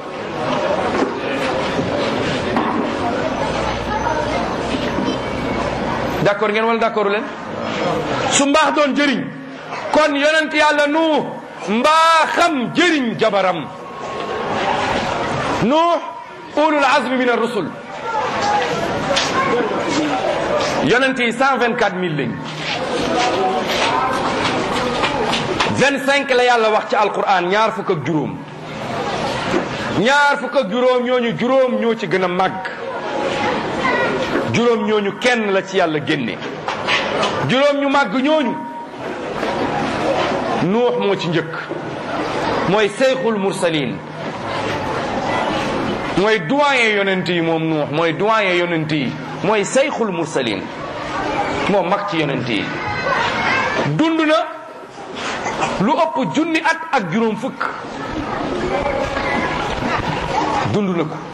d'accord ngeen wala d'accord leen su mbaax doon jëriñ kon yonent yàlla nuux mbaaxam jëriñ jabaram nuux ulul azmi min ar-rusul yonent yi cent vingt quatre mille lañ vingt cinq la yàlla wax ci alquran ñaar fukk ak juróom ñaar fukk ak juróom ñooñu juróom ñoo ci gën a màgg juróom ñooñu kenn la ci yàlla génne juróom ñu màgg ñooñu nuux moo ci njëkk mooy seyxul mursalin mooy doyen yonent yi moom nuux mooy doyen yonent yi mooy seyxul mursalin moo mag ci yonent yi dund na lu ëpp junni at ak juróom fukk dund na ko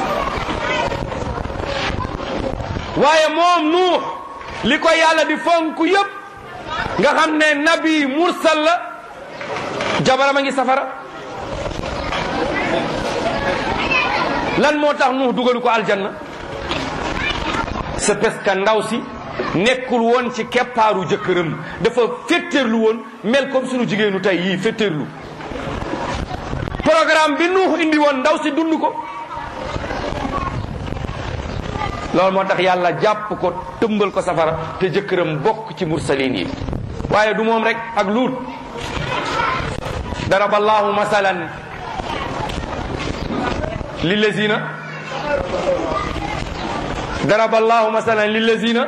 waaye moom nuux li ko yàlla di fonk yépp nga xam ne nabi mursal la jabaram a ngi safara lan moo tax nuux dugalu ko aljanna c'est parce que ndaw si nekkul woon ci keppaaru jëkkëram dafa féttéerlu woon mel comme sunu jigéenu tey yii féttéerlu programme bi nuux indi woon ndaw si dund ko loolu moo tax yàlla jàpp ko tëmbal ko safara te jëkkëram bokk ci mursalin yi waaye du moom rek ak luut daraba allahu masalan lillazina daraba allahu masalan lillazina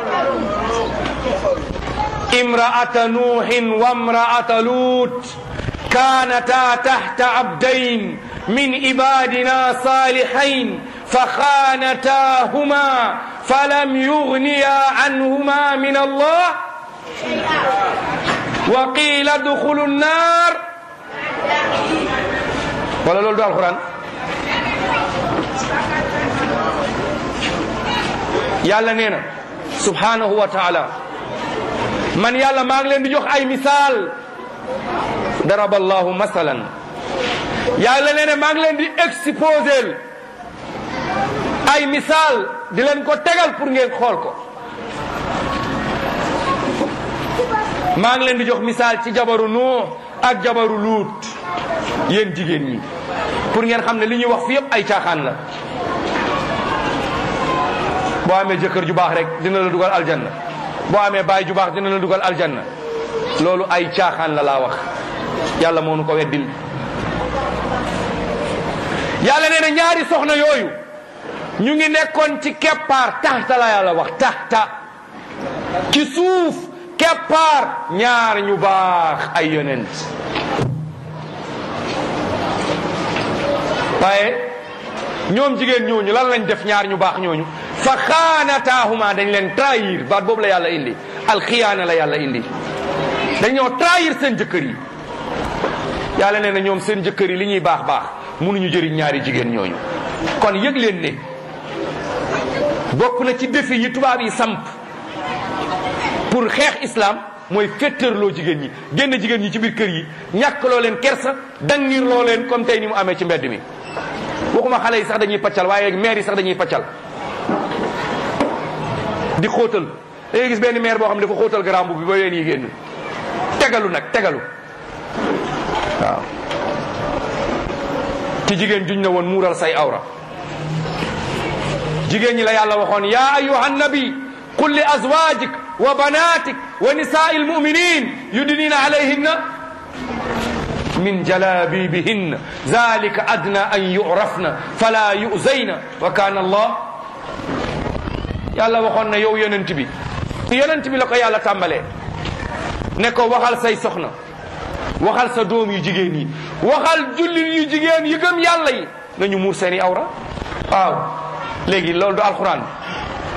imraata nuuhin wa imraata luut كانتا تحت عبدين من عبادنا صالحين فخانتاهما فلم يغنيا عنهما من الله وقيل ادخلوا النار ولا لول القران yàlla nee na subhanahu wa taala man yàlla maa ngi leen di jox ay misaal daraba allahu masalan yàlla nee na maa ngi leen di exposer ay misaal di leen ko tegal pour ngeen xool ko maa ngi leen di jox misaal ci jabaru nuux ak jabaru luut yéen jigéen ñi pour ngeen xam ne li ñuy wax fi yëpp ay caaxaan la boo amee jëkkër ju baax rek dina la dugal aljanna boo amee baay ju baax dina la dugal aljanna loolu ay caaxaan la laa wax yàlla moo nu ko weddil yàlla nee na ñaari soxna yooyu ñu ngi nekkoon ci keppaar taxta la yàlla wax taxta ci suuf keppaar ñaar ñu baax ay yonent waaye ñoom jigéen ñooñu lan lañ def ñaar ñu baax ñooñu fa xaanataahuma dañ leen trahir baat boobu la yàlla indi alxiyaana la yàlla indi dañoo trahir seen jëkkër yi yàlla nee na ñoom seen jëkkër yi li ñuy baax baax mënuñu jëriñ ñaari jigéen ñooñu kon yëg leen ne bokk na ci défi yi tubaab yi samp pour xeex islam mooy féttërloo jigéen ñi génn jigéen ñi ci biir kër yi ñàkk loo leen kersa dangir loo leen comme tey ni mu amee ci mbedd mi waxuma xale yi sax dañuy paccal waaye maire yi sax dañuy paccal di xóotal da ngay gis benn maire boo xam ne dafa xóotal garambu bi ba yéen yi génn tegalu nag tegalu waaw ci jigéen juñ na woon muural say awra jigéen ñi la yàlla waxoon ya ayuha nabi qul li azwajik wa banatik wa nisaai almuminin yudnina alayhinna min jalabibihinna zalika adna an yurafna fala yuzayna wa kana allah yàlla waxoon na yow yonent bi yonent bi la ko yàlla tàmbalee ne ko waxal say soxna waxal sa doom yu jigéen yi waxal jullit yu jigéen yi gëm yàlla yi nañu muur seeni awra waaw léegi loolu du alxuraan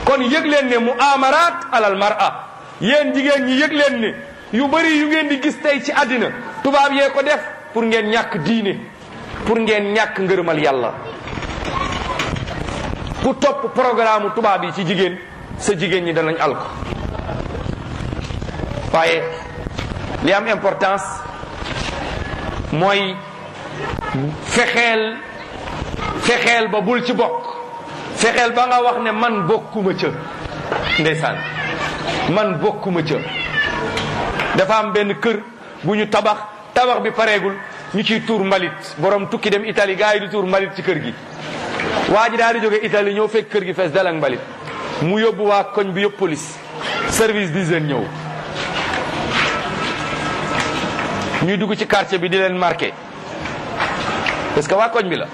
kon yëg leen ne mu amaraat alal mar'a yéen jigéen ñi yëg leen ne yu bëri yu ngeen di gis tey ci àddina tubaab yee ko def pour ngeen ñàkk diine pour ngeen ñàkk ngërëmal yàlla ku topp programme tubaab yi ci jigéen sa jigéen ñi danañ alko waaye li am importance mooy fexeel fexeel ba bul ci bokk fexeel ba nga wax ne man bokkuma ca ndeysaan man bokkuma ca dafa am benn kër bu ñu tabax tabax bi pareegul ñu ciy tuur mbalit borom tukki dem Italie gars yi di tuur mbalit ci kër gi waa ji daal di jóge Italie ñëw fekk kër gi fees dal ak mbalit mu yóbbu waa koñ bi yëpp police service d'hygiène ñëw ñuy dugg ci quartier bi di leen marqué parce que waa koñ bi la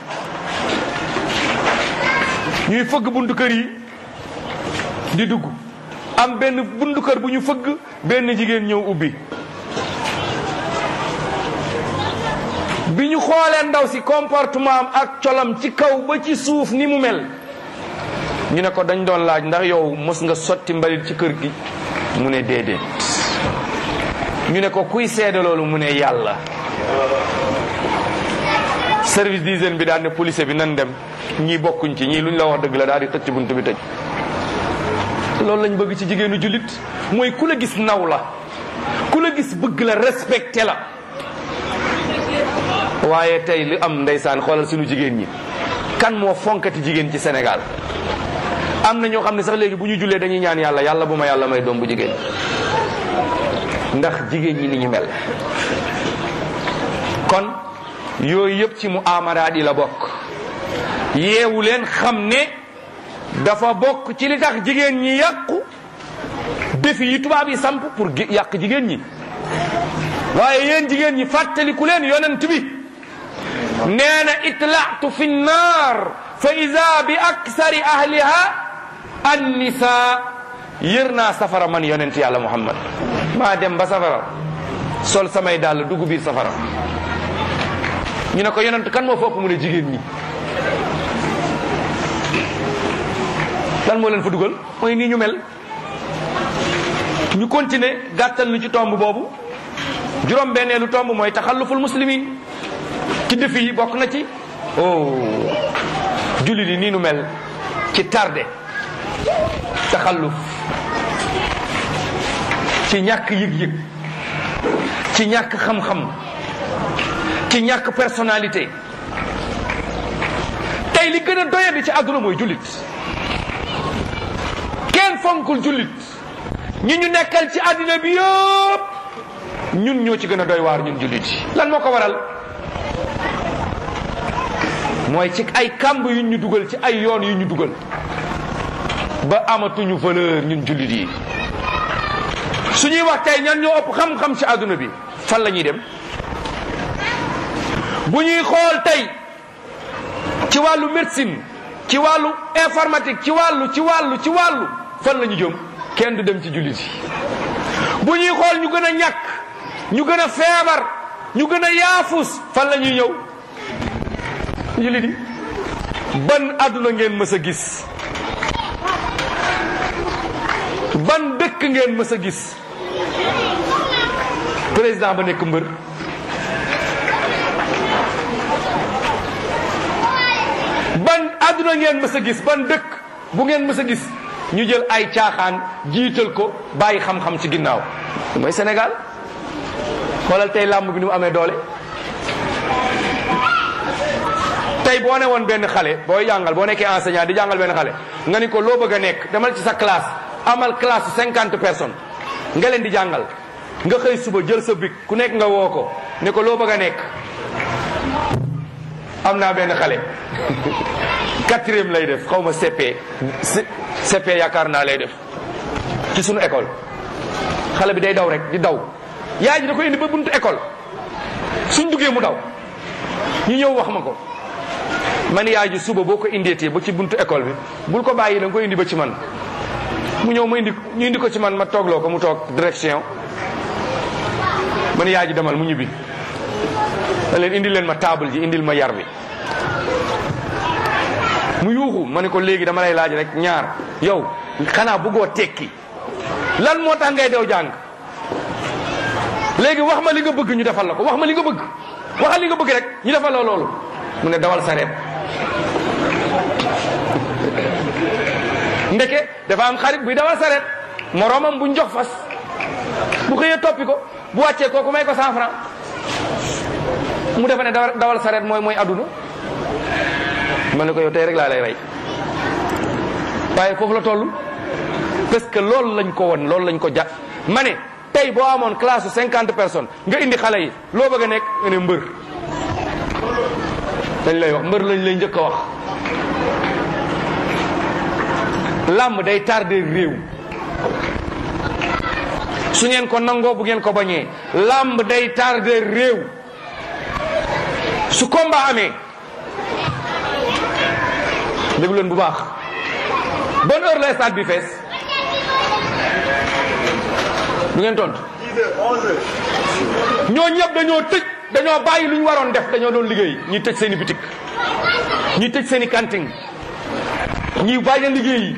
ñuy fëgg buntu kër yi di dugg am benn buntu kër bu ñu fëgg benn jigéen ñëw ubbi bi ñu xoolee ndaw si comportement am ak colam ci kaw ba ci suuf ni mu mel ñu ne ko dañ doon laaj ndax yow mos nga sotti mbalit ci kër gi mu ne déedéet ñu ne ko kuy seede loolu mu ne yàlla service d'hygiène bi daal ne police bi nan dem ñii bokkuñ ci ñii luñ la wax dëgg la daal di tëj ci bunt bi tëj loolu lañ bëgg ci jigéenu jullit mooy ku la gis naw la ku la gis bëgg la respecté la waaye tey li am ndeysaan xoolal suñu jigéen ñi kan moo fonkati jigéen ci Sénégal am na ñoo xam ne sax léegi bu ñu jullee dañuy ñaan yàlla yàlla bu ma yàlla may doom bu jigéen ndax jigéen ñi ni ñu mel kon yooyu yëpp ci mu amaraat yi la bokk yeewu leen xam ne dafa bokk ci li tax jigéen ñi yàqu défi yi tubaab yi samp pour yàq jigéen ñi waaye yéen jigéen ñi fàttaliku leen yonent bi nee na itlaatu fi nnaar fa ida bi aksari ahliha annisa yër naa safara man yonent yàlla muhammad maa dem ba safara sol samay dàll dugg biir safara ñu ne ko yonent kan moo fopp mu ne jigéen ñi lan moo leen fa dugal mooy nii ñu mel ñu continuer gàttal lu ci tomb boobu juróom benneelu tomb mooy taxalluful muslimin ci défi yi bokk na ci oh jullit yi nii nu mel ci tardé taxalluf ci ñàkk yëg-yëg ci ñàkk xam-xam ci ñàkk personnalité tey li gën a doyadi ci àdduna mooy jullit kenn fonkul jullit ñi ñu nekkal ci àddina bi yëpp ñun ñoo ci gën a doy waar ñun jullit yi lan moo ko waral mooy ci ay kàmb yu ñu dugal ci ay yoon yu ñu dugal ba amatuñu valeur ñun jullit yi su ñuy wax tey ñan ñoo ëpp xam-xam ci àdduna bi fan la ñuy dem bu ñuy xool tey ci wàllu médecine ci wàllu informatique ci wàllu ci wàllu ci wàllu fan la ñu jëm kenn du dem ci jullit yi bu ñuy xool ñu gën a ñàkk ñu gën a feebar ñu gën a yaafus fan la ñuy ñëw jullit yi ban àdduna ngeen mës a gis ban dëkk ngeen mës a gis président ba nekk mbër ban àdduna ngeen mës a gis ban dëkk bu ngeen mës a gis ñu jël ay caaxaan jiital ko bàyyi xam-xam ci ginnaaw mooy Sénégal xoolal tey làmb bi ni mu amee doole tey boo ne woon benn xale booy jàngal boo nekkee enseignant di jàngal benn xale nga ni ko loo bëgg a nekk demal ci sa classe amal classe cinquante personnes nga leen di jàngal nga xëy suba jël sa bic ku nekk nga woo ko ne ko loo bëgg a nekk am naa benn xale quatrième lay def xaw ma CP CP yaakaar naa lay def ci sunu école xale bi day daw rek di daw yaay ji da ko indi ba buntu école suñ duggee mu daw ñu ñëw wax ma ko man yaay ji suba boo ko indeetee ba ci buntu école bi bul ko bàyyi da nga ko indi ba ci man mu ñëw ma indi ñu indi ko ci man ma toogloo ko mu toog direction man yaay ji demal mu ñibbi da leen indil leen ma table ji indil ma yar bi mu yuuxu ma ne ko léegi dama lay laaj rek ñaar yow xanaa bëggoo tekki lan moo tax ngay dew jàng léegi wax ma li nga bëgg ñu defal la ko wax ma li nga bëgg waxal li nga bëgg rek ñu defal la loolu mu ne dawal sareet ndeke dafa am xarit buy dawal sareet moroomam bu njox fas bu xëyee toppi ko bu wàccee kooku may ko cent franc mu defa ne dawal dawal sareet mooy mooy adduna ma ne ko yow tey rek laa lay rey waaye foofu la toll parce que loolu lañ ko won loolu lañ ko ja ma ne tey boo amoon classe cinquante personnes nga indi xale yi loo bëgg a nekk nga ne mbër dañ lay wax mbër lañ lay njëkk a wax làmb day tardé réew su ngeen ko nangoo bu ngeen ko bañee làmb day tardé réew su combat amee déglu leen bu baax bonne heure la stade bi fees du ngeen tontu ñoo ñëpp dañoo tëj dañoo bàyyi lu ñu waroon def dañoo doon liggéey ñi tëj seen i bitik ñi tëj seen i cantine ñi bàyyi liggéey yi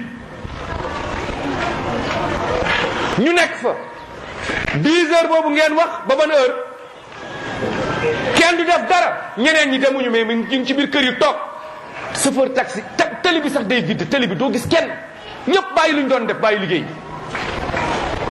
ñu nekk fa 10 heures boobu ngeen wax ba ban heure kenn du def dara ñeneen ñi demuñu mais ñu ngi ci biir kër yi toog chauffeur taxi télé bi sax day vide télé bi doo gis kenn ñëpp bàyyi lu ñu doon def bàyyi liggéey